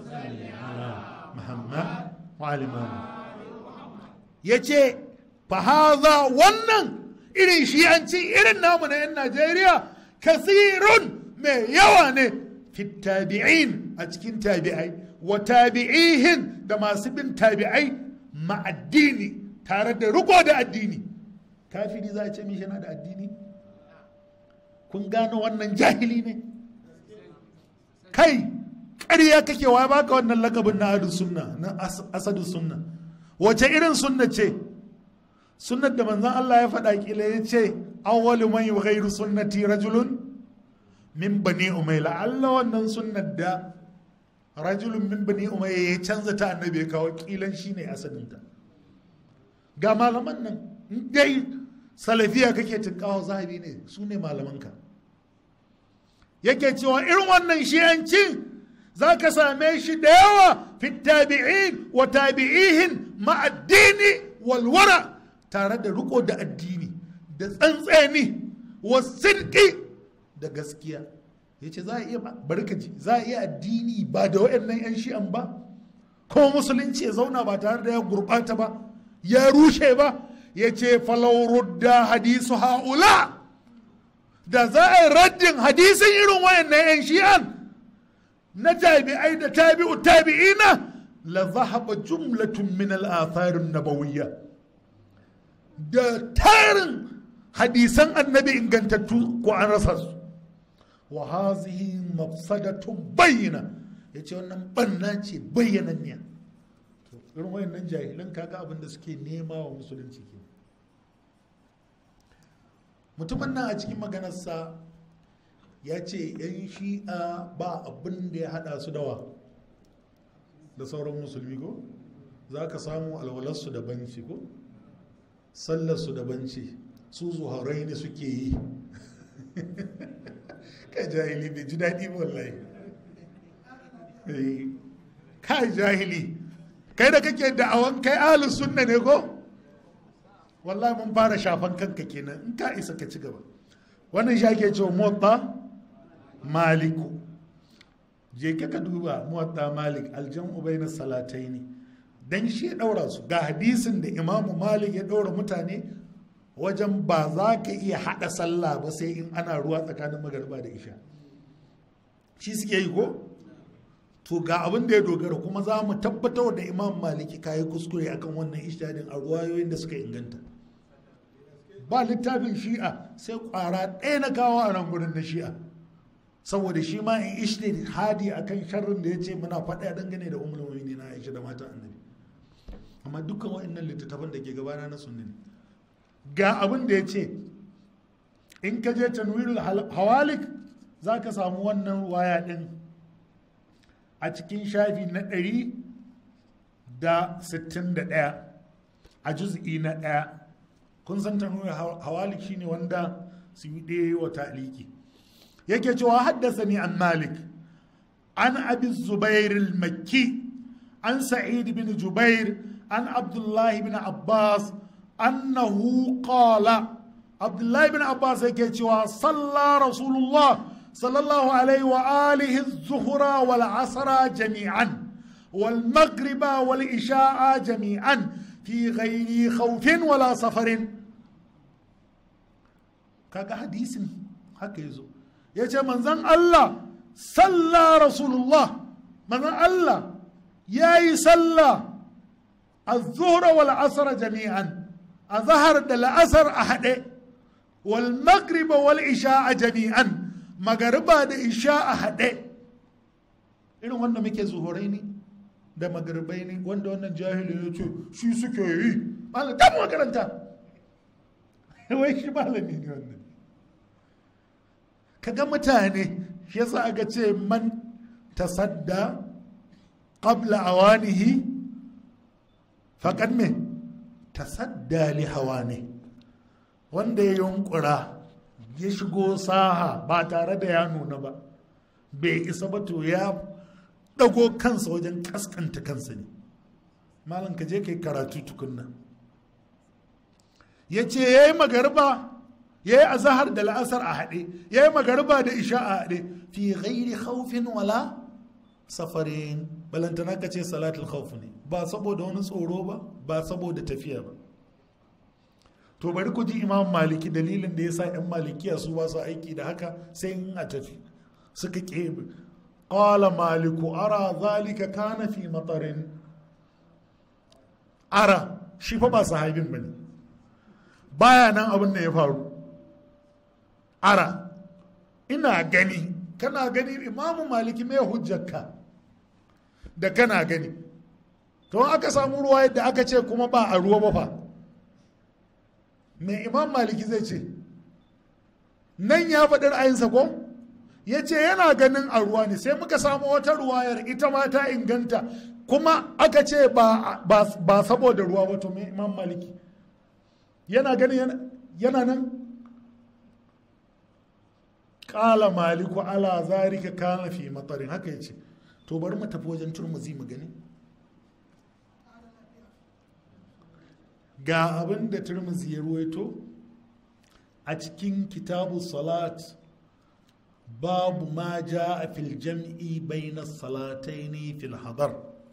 muhammad wa ali ya ce fahaza wannan irin shi'anci irin namu na 'yan najeriya kasirun mai yawa ne fi tabi'in a cikin tabi'ai wa tabi'ihin da masu bin tabi'ai ma'addini tare da riko da addini kafiri za a ce mishi yana da addini kun gano wannan jahili ne kai ƙarya kake wa baka wannan lakabin na adu sunna na as- asadu sunna wace irin sunna ce sunnar da manzon Allah ya faɗa kila ya ce awwalu man yughayyiru sunnati rajulun min bani umayla Allah wannan sunnar da rajulun min bani umayya ya canza ta annabi ya kawo kilan shine asalinta ga malaman nan in dai salafiya kake tinkawa zahabi ne su ne malamanka yake cewa irin wannan shi'ancin za ka same shi da yawa fi tabi'in wa tabi'ihin ma'addini walwara tare da riko da addini da tsantseni wa sidqi da gaskiya ya ce za a iya barkaci za a iya addini ba da waɗannan 'yan shi'an ba ko musulunci ya zauna ba tare da ya gurɓata ba ya rushe ba ya ce da hadisu ha'ula da za a yi raddin hadisin irin wayannan 'yan shi'an na tabi'ai da tabi'u tabi'ina la zahaba jumlatun min al-atharin nabawiyya da tarin hadisan annabi ingantattu ko an rasa su wa hazihi mafsadatun bayyana yace wannan banna ce bayyananniya to irin wayannan jahilan kaga abin da suke nema wa musulunci ke mutumin nan a cikin maganarsa ya ce 'yan shi'a ba abin da ya hada su dawa da sauran musulmi ko za ka samu alwalarsu da banci ko sallarsu da banci su zuharai ne suke yi ka jahili bai ji daɗi ba wallahi Eh, ka jahili kai da kake da'awan kai ahlus sunna ne ko wallahi mun fara shafan kanka kenan in ka isa ka ci gaba wannan shi ake cewa motsa maliku je ka ka duba muwatta malik aljamu bayna salataini dan shi ya daura su ga hadisin da imamu malik ya daura mutane wajen ba za ka iya hada sallah ba sai in ana ruwa tsakanin magarba da isha shi suke yi ko to ga abin da ya dogara kuma za mu tabbatar da imam maliki kayi kuskure akan wannan ishtihadin a ruwayoyin da suka inganta ba littafin shi'a sai kwara ɗaya na kawo a nan gurin na shi'a saboda shi ma in ishti hadi akan sharrin da ya ce muna faɗa dangane da umar ne na aisha da matan annabi amma dukkan wa'annan littattafan da ke gabana na sunni ne ga abin da ya ce in ka je tanwirul hawalik za ka samu wannan waya ɗin a cikin shafi na ɗari da sittin da ɗaya a juz'i na ɗaya kun san tanwirul hawalik shine wanda su yi ɗaya wa ta'aliki yake cewa haddasa ni an malik an abi zubair al-makki an sa'id bin jubair an abdullahi bin abbas annahu qala abdullahi bin abbas yake cewa salla rasulullah sallallahu alaihi wa alihi zuhra wal asra jami'an wal maghriba wal isha'a jami'an fi ghairi khawfin wala safarin kaga hadisin haka yazo ya ce manzan Allah salla rasulullah manzan Allah ya yi salla a zuhra wal asar jami'an a zahar da la'asar a haɗe wal magriba wal isha a jami'an magariba da isha a haɗe irin wanda muke zuhurai ne da magaribai ne wanda wannan jahili ya ce shi suke yi malam ta makaranta wai shi malami ne wannan kaga mutane shi yasa aka ce man tasadda qabla awanihi faqad me tasadda li hawani wanda ya yunkura ya shigo saha ba tare da ya nuna ba bai isa ba to ya dago kansa wajen kaskanta kansa ne malam ka je kai karatu tukunna ya ce ya yi magarba ya yi azahar da la'asar a haɗe ya yi magarba da isha a haɗe fi ghairi khawfin wala safarin balantana ka ce salatul khawf ne ba saboda wani tsoro ba ba saboda tafiya ba to bari ku ji imam maliki dalilin da ya sa 'yan malikiya su ba su aiki da haka sai in a tafi suka ƙebe ƙwala maliku ara zalika kana fi matarin ara shi fa ba sahabin ba ne baya nan abin da ya faru ara ina gani kana gani imamu maliki mai hujjarka da kana gani to aka samu ruwa yadda aka ce kuma ba a ruwa ba fa mai imam maliki zai ce nan ya faɗi ra'ayinsa ko ya ce yana ganin a ruwa ne sai muka samu wata ruwayar ita ma ta inganta kuma aka ce ba saboda ruwa ba to mai imam maliki yana ganin yana nan ƙala maliku ala zarika kana fi matarin haka ya ce to bari mu tafi wajen turmuzi mu gani ga abin da turmuzi ya ruwaito a cikin kitabu salat babu ma ja a fil jam'i bayna salatai ne fil hadar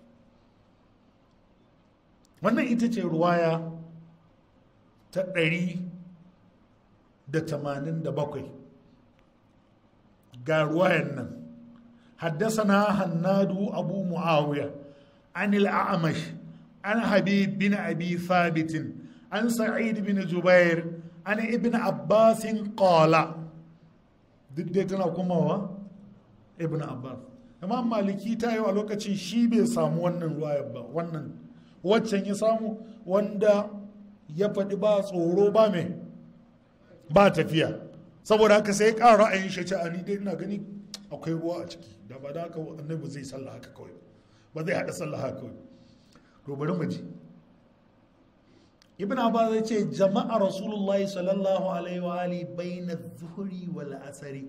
wannan ita ce ruwaya ta ɗari da tamanin da bakwai ga ruwayan nan حدثنا هناد أبو معاوية عن الأعمش عن حبيب بن أبي ثابت عن سعيد بن جبير عن ابن عباس قال ديتنا كما هو ابن عباس imam maliki ta yi a lokacin shi bai samu wannan ruwayar ba wannan waccan ya samu wanda ya faɗi ba tsoro ba mai ba tafiya saboda haka sai ƙara ra'ayin shi ce a ni dai ina gani akwai ruwa a ciki da ba da haka annabi zai sallah haka kawai ba zai haɗa sallah haka kawai to bari mu ji ibn abbas zai ce jama'a rasulullah sallallahu alaihi wa ali bayna zuhri wal asari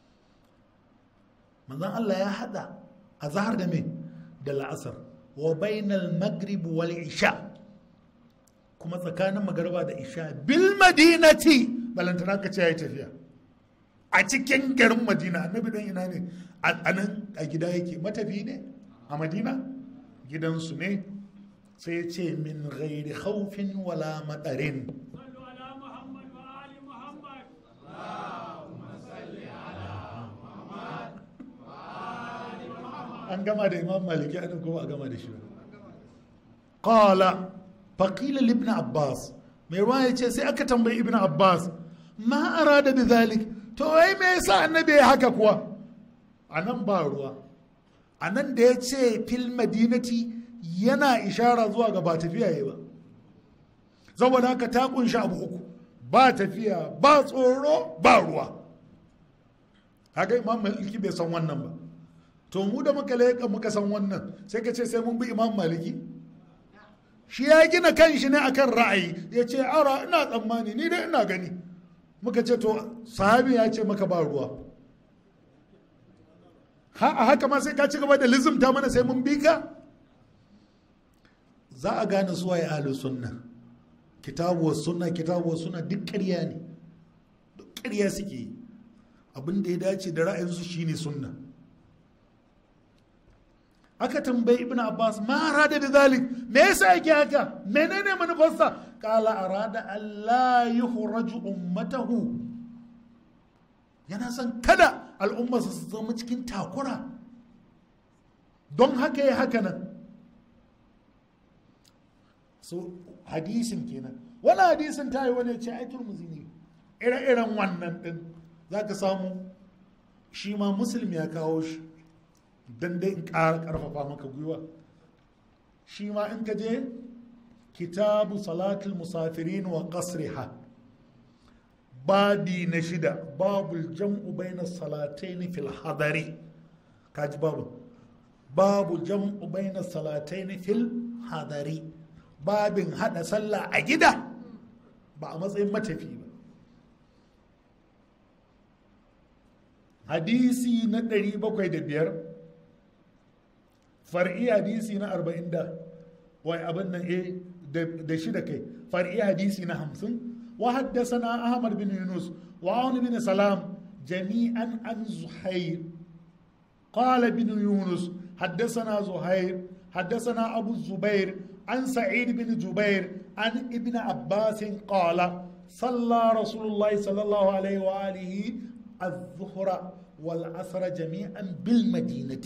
manzon Allah ya hada a zahar da me da la'asar wa bainal maghrib wal isha kuma tsakanin magarba da isha bil madinati balantana ka ce yayi tafiya a cikin garin madina annabi dan ina ne a nan a gida yake matafi ne a madina gidansu ne sai ya ce min ghairi khawfin wala madarin صلوا على محمد وآل محمد an gama da imam maliki an kuma a gama da shi qala faqila li ibn abbas mai ruwa ya ce sai aka tambayi ibn abbas ma arada bi zalik to wai me yasa annabi ya haka kuwa a nan ba ruwa a nan da ya ce fil madinati yana ishara zuwa ga ba tafiya yi ba saboda haka ta kunshi abu uku ba tafiya ba tsoro ba ruwa haka imam maliki bai san wannan ba to mu da muka leƙa muka san wannan sai ka ce sai mun bi imam maliki shi ya gina kan shi ne akan ra'ayi ya ce ara ina tsammani ni dai ina gani muka ce to sahabi ya ce maka ba ruwa a haka ma sai ka ci gaba da lizimta mana sai mun bi ka za a gane suwa ya ahlus sunna kitabu sunna kitabu sunna duk ƙarya ne duk ƙarya suke yi abin da ya dace da ra'ayinsu shine sunna aka tambayi ibn abbas ma arada da zalik me yasa yake haka menene manufarsa kala arada allah yuhraju ummatahu yana son kada al'ummarsa su zama cikin takura don haka ya haka nan so hadisin kenan wani hadisin ta yi wani ce aikin muzini ire-iren wannan din za ka samu shi ma musulmi ya kawo shi don dai in ƙara ƙarfafa maka gwiwa shi ma in ka je kitabu salatul musafirin wa qasriha babi na shida babul jam'u baina salataini fil hadari kaji babu babu jam'u baina salataini fil hadari babin hada sallah a gida ba a matsayin matafi ba hadisi na 705 far'i hadisi na 40 da wai abin nan eh da shida kai far'i hadisi na 50 wa haddasana ahmad bin yunus wa aun bin salam jami'an an zuhair قال ابن يونس حدثنا زهير حدثنا أبو الزبير عن سعيد بن جبير عن ابن عباس قال صلى رسول الله صلى الله عليه وآله الظهر والعصر جميعا بالمدينة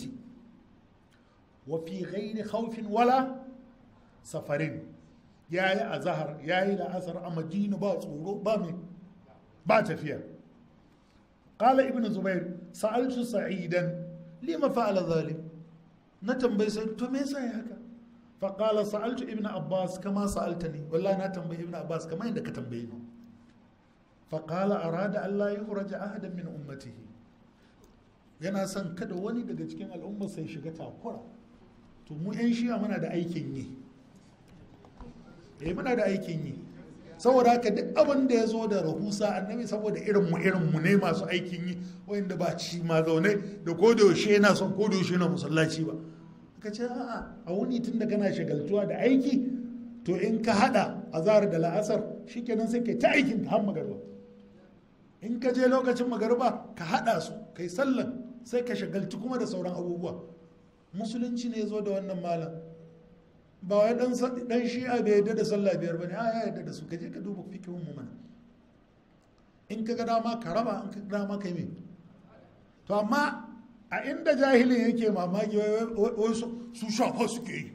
وفي غير خوف ولا سفر يا يا أزهر يا إلى أثر أما دين باصورو بامي باتفيا قال ابن زبير سألت سعيدا لما فعل ذلك نتنبي سعيد تو ميسا هكا فقال سألت ابن عباس كما سألتني والله نتنبي ابن عباس كما عندك تنبيني فقال أراد أن لا يخرج أحدا من أمته yana son kada wani daga cikin al'umma sai shiga takura to mu 'yan shiya muna da aikin yi eh muna da aikin yi saboda haka duk abin da ya zo da rahusa annabi saboda irin mu irin mu ne masu aikin yi wanda ba ci ma zaune da ko da yaushe yana son ko da yaushe na musallaci ba ka ce a'a a wuni tun da kana shagaltuwa da aiki to in ka hada azhar da la'asar shikenan sai kai ta aikin ka har magariba in ka je lokacin magariba ka hada su kai sallan sai ka shagaltu kuma da sauran abubuwa musulunci ne ya zo da wannan malam ba wai dan dan shi'a bai yadda da sallah biyar bane a ya yadda da su ka je ka duba fikihun mu mana in ka ga dama ka raba in ka ga dama kai me to amma a inda jahilin yake mamaki wai su shafa suke yi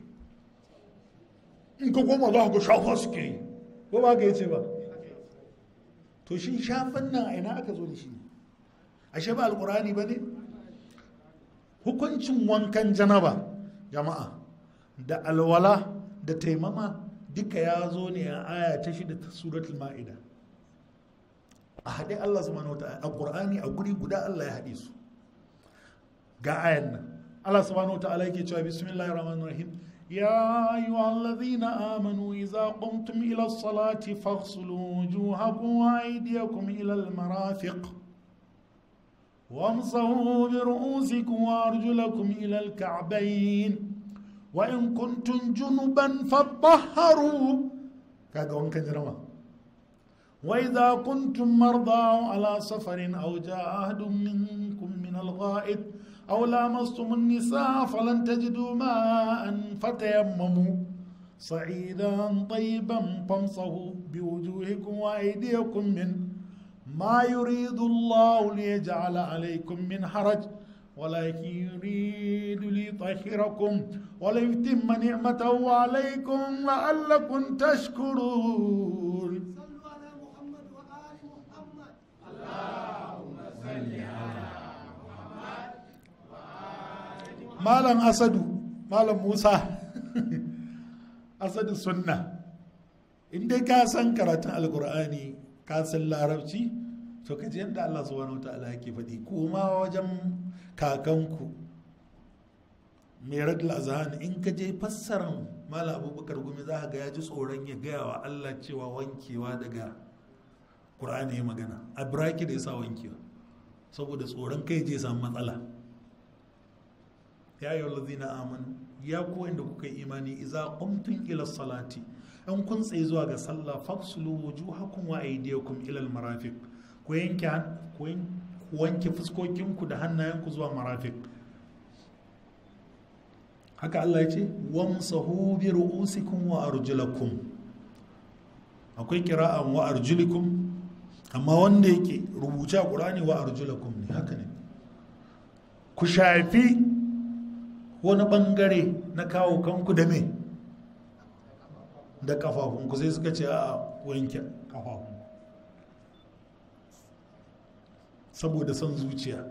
in ka goma za ka shafa suke yi ko ba ka yace ba to shi shafan nan a ina aka zo da shi ashe ba alkurani ba ne hukuncin wankan janaba jama'a da alwala da taimama duka ya zo ne a aya ta shida ta suratul ma'ida a haɗe Allah subhanahu wata'ala a ƙur'ani a guri guda Allah ya haɗe su ga ayan nan Allah subhanahu wata'ala yake cewa bismillahir rahmanir rahim يا أيها الذين آمنوا إذا قمتم إلى الصلاة فاغسلوا وجوهكم وأيديكم إلى المرافق وامسحوا برؤوسكم وأرجلكم إلى الكعبين وإن كنتم جنبا فطهروا كذا وانك جرما وإذا كنتم مرضى على سفر أو جاء أحد منكم من الغائط أو لامستم النساء فلن تجدوا ماء فتيمموا صعيدا طيبا فامسحوا بوجوهكم وأيديكم منه ما يريد الله ليجعل عليكم من حرج ولكن يريد ليطهركم وليتم نعمته عليكم لعلكم تشكرون صلوا على محمد وآل محمد malam asadu malam musa asadu sunna in dai ka san karatun alkur'ani ka san larabci to ka ji yadda allah subhanahu wa ta'ala yake faɗi kuma wajen kakanku mai radul azhan in ka je fassaran malam abubakar gumi za ga ya ji tsoron ya gaya wa allah cewa wankewa daga ƙur'ani ya magana a biraki da ya sa wankewa saboda tsoron kai je samu matsala ya yi na amanu ya ku wanda kuka yi imani iza qumtum ila salati an kun tsaye zuwa ga sallah faksulu wujuhakum wa aydiyakum ila almarafiq ku yanke ku wanke fuskokinku da hannayenku zuwa marafiq haka Allah ya ce wamsahu bi ru'usikum wa arjulakum akwai kira'an wa arjulikum amma wanda yake rubuce a Qur'ani wa arjulakum ne haka ne ku shafi wani bangare na kawo kanku da me da kafafunku sai suka ce a wanke kafafun saboda son zuciya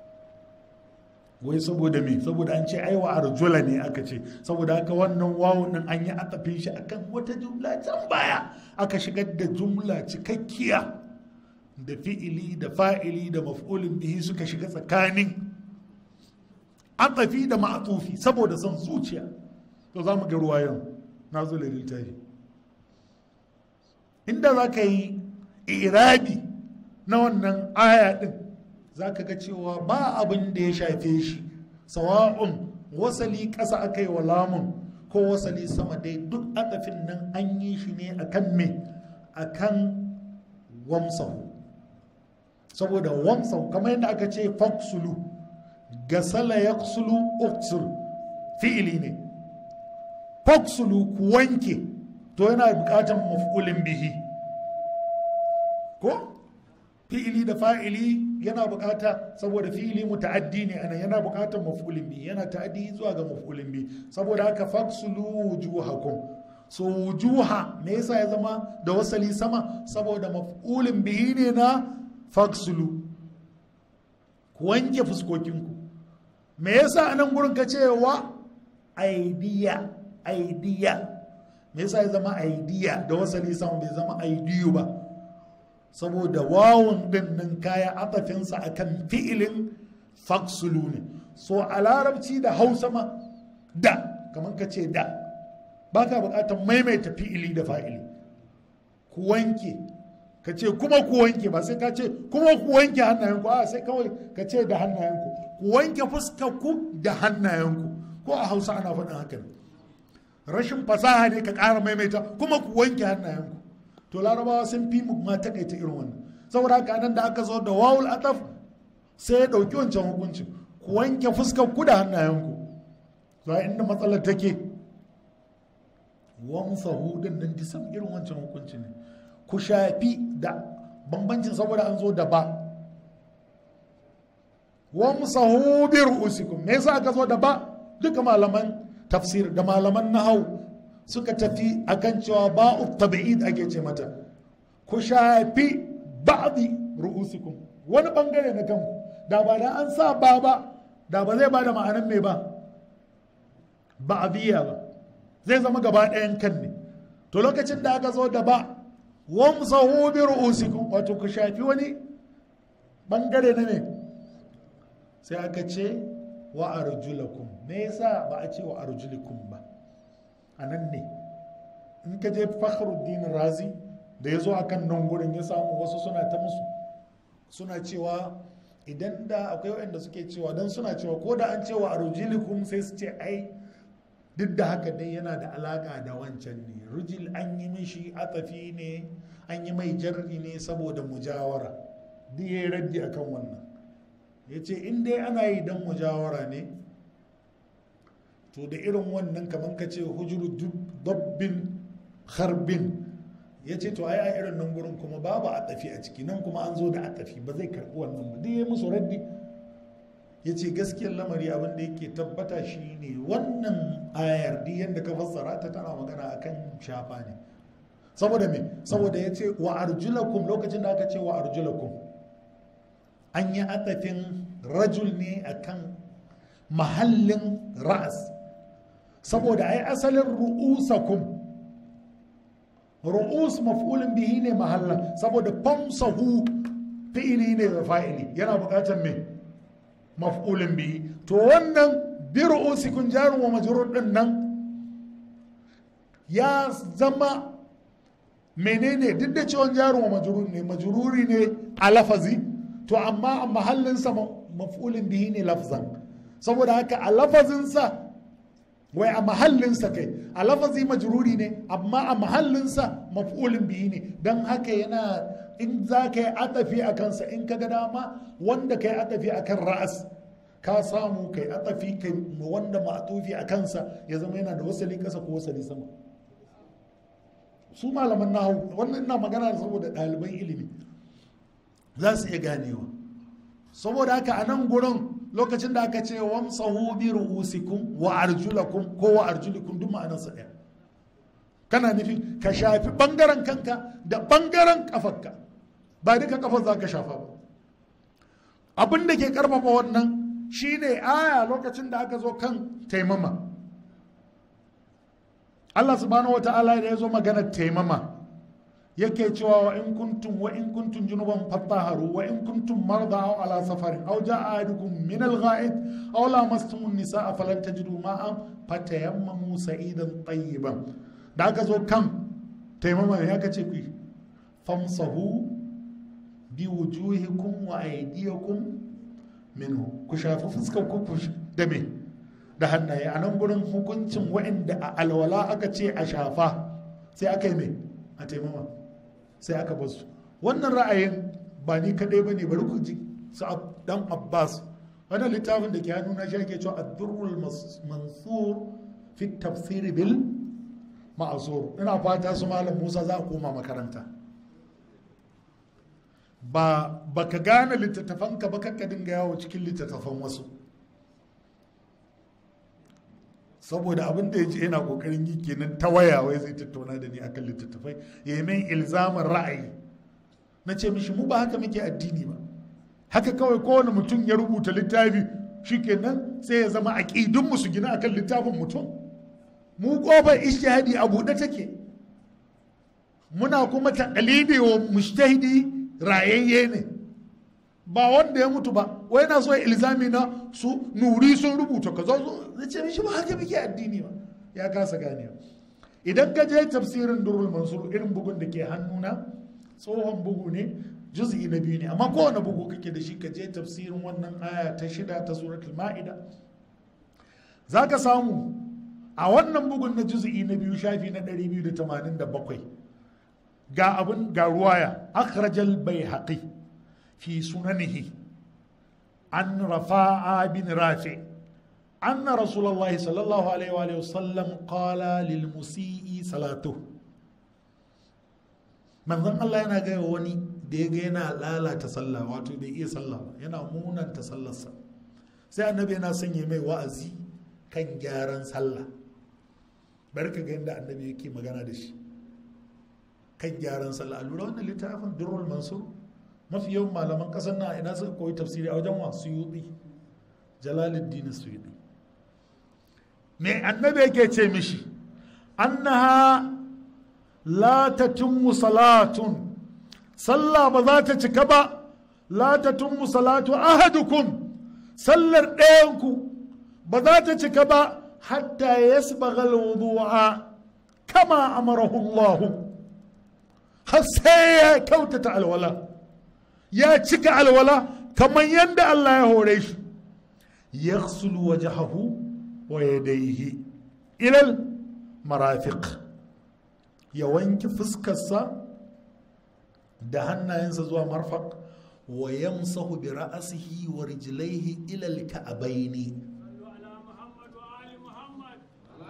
wai saboda me saboda an ce aiwa arjula ne aka ce saboda haka wannan wawun nan an yi atafin shi akan wata jumla can baya aka shigar da jumla cikakkiya da fi'ili da fa'ili da maf'ulin bihi suka shiga tsakanin atafi da ma'atufi saboda son zuciya to za mu ga ruwayan na zo da littafi inda za ka yi irabi na wannan aya din za ka ga cewa ba abin da ya shafe shi sawa'un wasali ƙasa aka yi wa lamun ko wasali sama dai duk atafin nan an yi shi ne akan me akan wamsahu saboda wamsahu kamar yadda aka ce faksulu gasala yaksulu uksul fi'ili ne faksulu ku wanke to yana bukatan maf'ulin bihi ko fi'ili da fa'ili yana bukata saboda fi'ili muta'addi ne anan yana bukatar maf'ulin bi yana ta'addi zuwa ga maf'ulin bi saboda haka faksulu wujuhakum so wujuha me yasa ya zama da wasali sama saboda maf'ulin bihi ne na faksulu ku wanke fuskokinku me yasa anan gurin ka ce wa aidiya aidiya me yasa ya zama aidiya da wasali sama bai zama aidiyu ba saboda wawun din nan kaya atafinsa akan fi'ilin faksulu ne so a larabci da hausa ma da kamar ka ce da ba ka bukatar maimaita fi'ili da fa'ili ku wanke ka ce kuma ku wanke ba sai ka ce kuma ku wanke hannayenku a sai kawai ka ce da hannayenku ku wanke fuskarku da hannayenku ko a hausa ana faɗin haka rashin fasaha ne ka ƙara maimaita kuma ku wanke hannayenku to larabawa sun fi mu ma takaita irin wannan saboda haka nan da aka zo da wawul ataf sai ya dauki wancan hukuncin ku wanke fuskar ku da hannayenku to inda matsalar take wamsahu din nan disan irin wancan hukuncin ne ku shafi da bambancin saboda an zo da ba wamsahu bi ru'usikum me yasa aka zo da ba duka malaman tafsir da malaman nahau suka tafi akan cewa ba'u tabi'id ake ce mata ku shafi ba'di ru'usikum wani bangare na kanku da ba da an sa ba ba da ba zai ba da ma'anan mai ba ba'diyya ba zai zama gaba ɗayan kan ne to lokacin da aka zo da ba wamsahu bi ru'usikum wato ku shafi wani bangare na ne sai aka ce wa arjulakum me yasa ba a ce wa arjulikum ba a nan ne in ka je fakhruddin razi da ya zo a kan nan gurin ya samu wasu suna ta musu suna cewa idan da akwai waɗanda suke cewa don suna cewa ko da an cewa arjulikum sai su ce ai duk da haka dai yana da alaka da wancan ne rujil an yi mishi atafi ne an yi mai jarri ne saboda mujawara duk ya yi raddi akan wannan ya ce in dai ana yi don mujawara ne to da irin wannan kamar ka ce hujuru dabbin harbin ya ce to ai a irin nan gurin kuma babu a tafi a ciki nan kuma an zo da a tafi ba zai karɓi wannan ba duk ya musu raddi ya ce gaskiyar lamari abin da yake tabbata shi ne wannan ayar di yadda ka fassara ta tana magana akan shafa ne saboda me saboda ya ce wa arjulakum lokacin da aka ce wa arjulakum an yi atafin rajul ne akan mahallin ra'as saboda ai asalin ru'usakum ru'us maf'ulin bihi ne mahalla saboda famsahu fi'ili ne da fa'ili yana buƙatar me maf'ulin bihi to wannan bi ru'usikum jarun wa majrur din nan ya zama menene duk da cewa jarun wa majrur ne majruri ne a lafazi to amma a mahallinsa maf'ulin bihi ne lafzan saboda haka a lafazinsa wai a mahallinsa kai a lafazi majruri ne amma a mahallinsa maf'ulin bihi ne don haka yana in za ka yi atafi a kansa in ka ga dama wanda ka yi atafi a kan ra'as ka samu ka yi atafi kai wanda ma'atufi a kansa ya zama yana da wasali kasa ko wasali sama su malaman nahu wannan ina magana saboda ɗaliban ilimi za su iya ganewa saboda haka a nan gurin lokacin da aka ce wamsahu bi ru'usikum wa arjulakum ko wa arjulikum duk ma'anarsa ɗaya kana nufin ka shafi bangaren kanka da bangaren kafarka ba duka kafar za ka shafa ba abin da ke karfafa wannan shine aya lokacin da aka zo kan taimama Allah subhanahu wa ta'ala da ya zo maganar taimama yake cewa wa in kuntum wa in kuntum junuban fattaharu wa in kuntum marda aw ala safarin aw jaa ahadukum min al-gha'id aw lamastum an-nisaa falan tajidu ma'an fatayammamu sa'idan tayyiban da aka zo kan taimama ya kace ku famsahu bi wujuhikum wa aydiyakum minhu ku shafi fuskar ku ku sh- da me da hannaye a nan gurin hukuncin wa'inda a alwala aka ce a shafa sai aka yi me a taimama sai aka basu wannan ra'ayin ba ni kadai ba ne bari ku ji su Ab- dan abbas wannan littafin da ke hannu na shi ake cewa ad-durrul Mas- mansur fi tafsir bil ma'azur ina fata su malam musa za a koma makaranta ba baka gane littattafanka ba kakka dinga yawo cikin littattafan wasu saboda abin da ya ce yana kokarin yi kenan ta waya wai zai tattauna da ni akan littattafai ya yi min ilzamin ra'ayi na ce mishi mu ba haka muke addini ba haka kawai kowane mutum ya rubuta littafi shikenan sai ya zama aƙidunmu su gina akan littafin mutum mu ƙofar ishtihadi a buɗe take muna kuma taƙalidi wa mushtahidi rayayye ne ba wanda ya mutu ba wai na so ya ilzami na su nuri sun rubuta ka zo na ce mishi ba haka muke addini ba ya kasa gane idan ka je tafsirin durul mansur irin bugun da ke hannuna tsohon bugu ne juz'i na biyu ne amma kowane bugu kake da shi ka je tafsirin wannan aya ta shida ta suratul ma'ida za ka samu a wannan bugun na juz'i na biyu shafi na 287 ga abin ga ruwaya akhrajal bayhaqi fi sunanihi an rafa'a bin rafi أن رسول الله صلى الله عليه وآله وسلم قال للمسيء صلاته من ظن الله yana gaya wani da ya ga yana lalata sallah wato bai iya sallah ba yana munanta sallarsa sai annabi yana sanya mai wa'azi kan gyaran sallah bari ka ga yadda annabi yake magana da shi kan gyaran sallah a lura wannan littafin durrul mansur mafi yawan malaman kasar na ina suka koyi tafsiri a wajen wa suyuti jalaluddin suyuti me annabi yake ce mishi annaha la tatimmu salatun sallah ba za ta cika ba la tatimmu salatu ahadukum sallar ɗayanku ba za ta cika ba hatta yasbagha alwudu'a kama amarahu Allah har sai ya kyautata alwala ya cika alwala kamar yadda Allah ya hore shi yaghsulu wajhahu wa yadayhi ilal marafiq ya wanke fuskarsa da hannayensa zuwa marfaq wa yamsahu bi ra'sihi wa rijlaihi ila al-ka'baini صلوا على محمد وآل محمد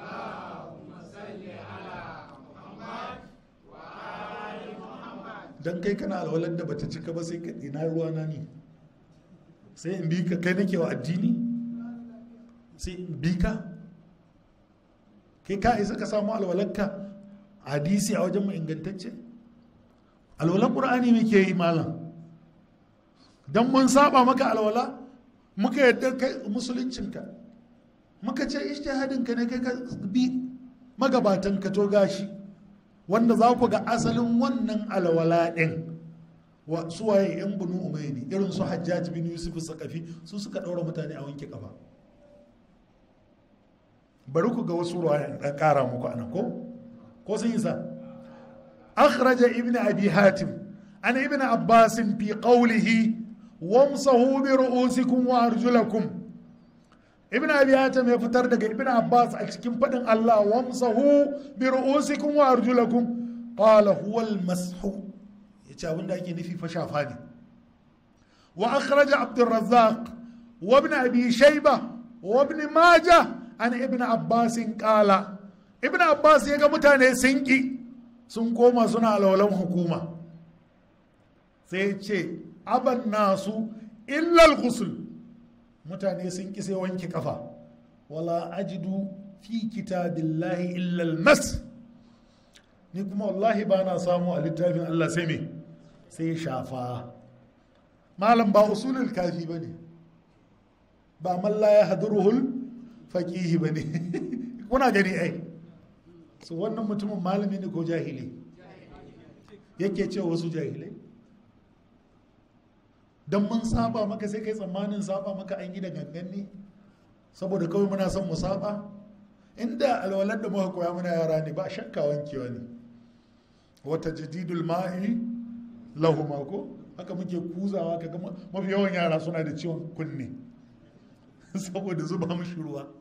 dan kai kana alwalar da bata cika ba sai ka ina ruwa na ne sai in bi ka kai nake wa addini sai in bi ka kai ka isa ka samu alwalarka hadisi a wajen mu ingantacce alwalar qur'ani muke yi malam dan mun saba maka alwala muka yadda kai musuluncinka muka ce ijtihadinka ne kai ka bi magabatan ka to gashi wanda za ku ga asalin wannan alwala ɗin wa suwaye yan bunu umayni irin su hajjaj bin yusuf sakafi su suka ɗaura mutane a wanke kafa bari ku ga wasu ruwayan ɗan ƙara muku ana ko ko sun yi sa akhraja ibn abi hatim an ibn abbas fi qawlihi wamsahu bi ru'usikum wa arjulakum ibn abi hatim ya fitar daga ibn abbas a cikin fadin allah wamsahu bi ru'usikum wa arjulakum qala huwa al-mashu yace abinda ake nufi fa shafa ne wa akhraja abd razzaq wa ibn abi shayba wa ibn majah an ibn abbas qala ibn abbas ya ga mutane sun ki sun koma suna alwalan hukuma sai ce aban nasu illa al-ghusl mutane sun ƙi sai wanke kafa wala ajidu fi kitabillahi illa almas ni kuma wallahi ba na samu a littafin Allah sai me sai shafa malam ba usulul kafi ba ne ba malla ya haduruhul faqihi ba ne kuna gani ai so wannan mutumin malami ne ko jahili yake cewa wasu jahilai don mun saba maka sai kai tsammanin saba maka an yi da gangan ne saboda kawai muna son mu saba inda alwalar da muka koya muna yara ne ba shakka wankewa ne wata jadidul ma'i lahu ko haka muke kuzawa kaga mafi yawan yara suna da ciwon kunne saboda zuba mushi ruwa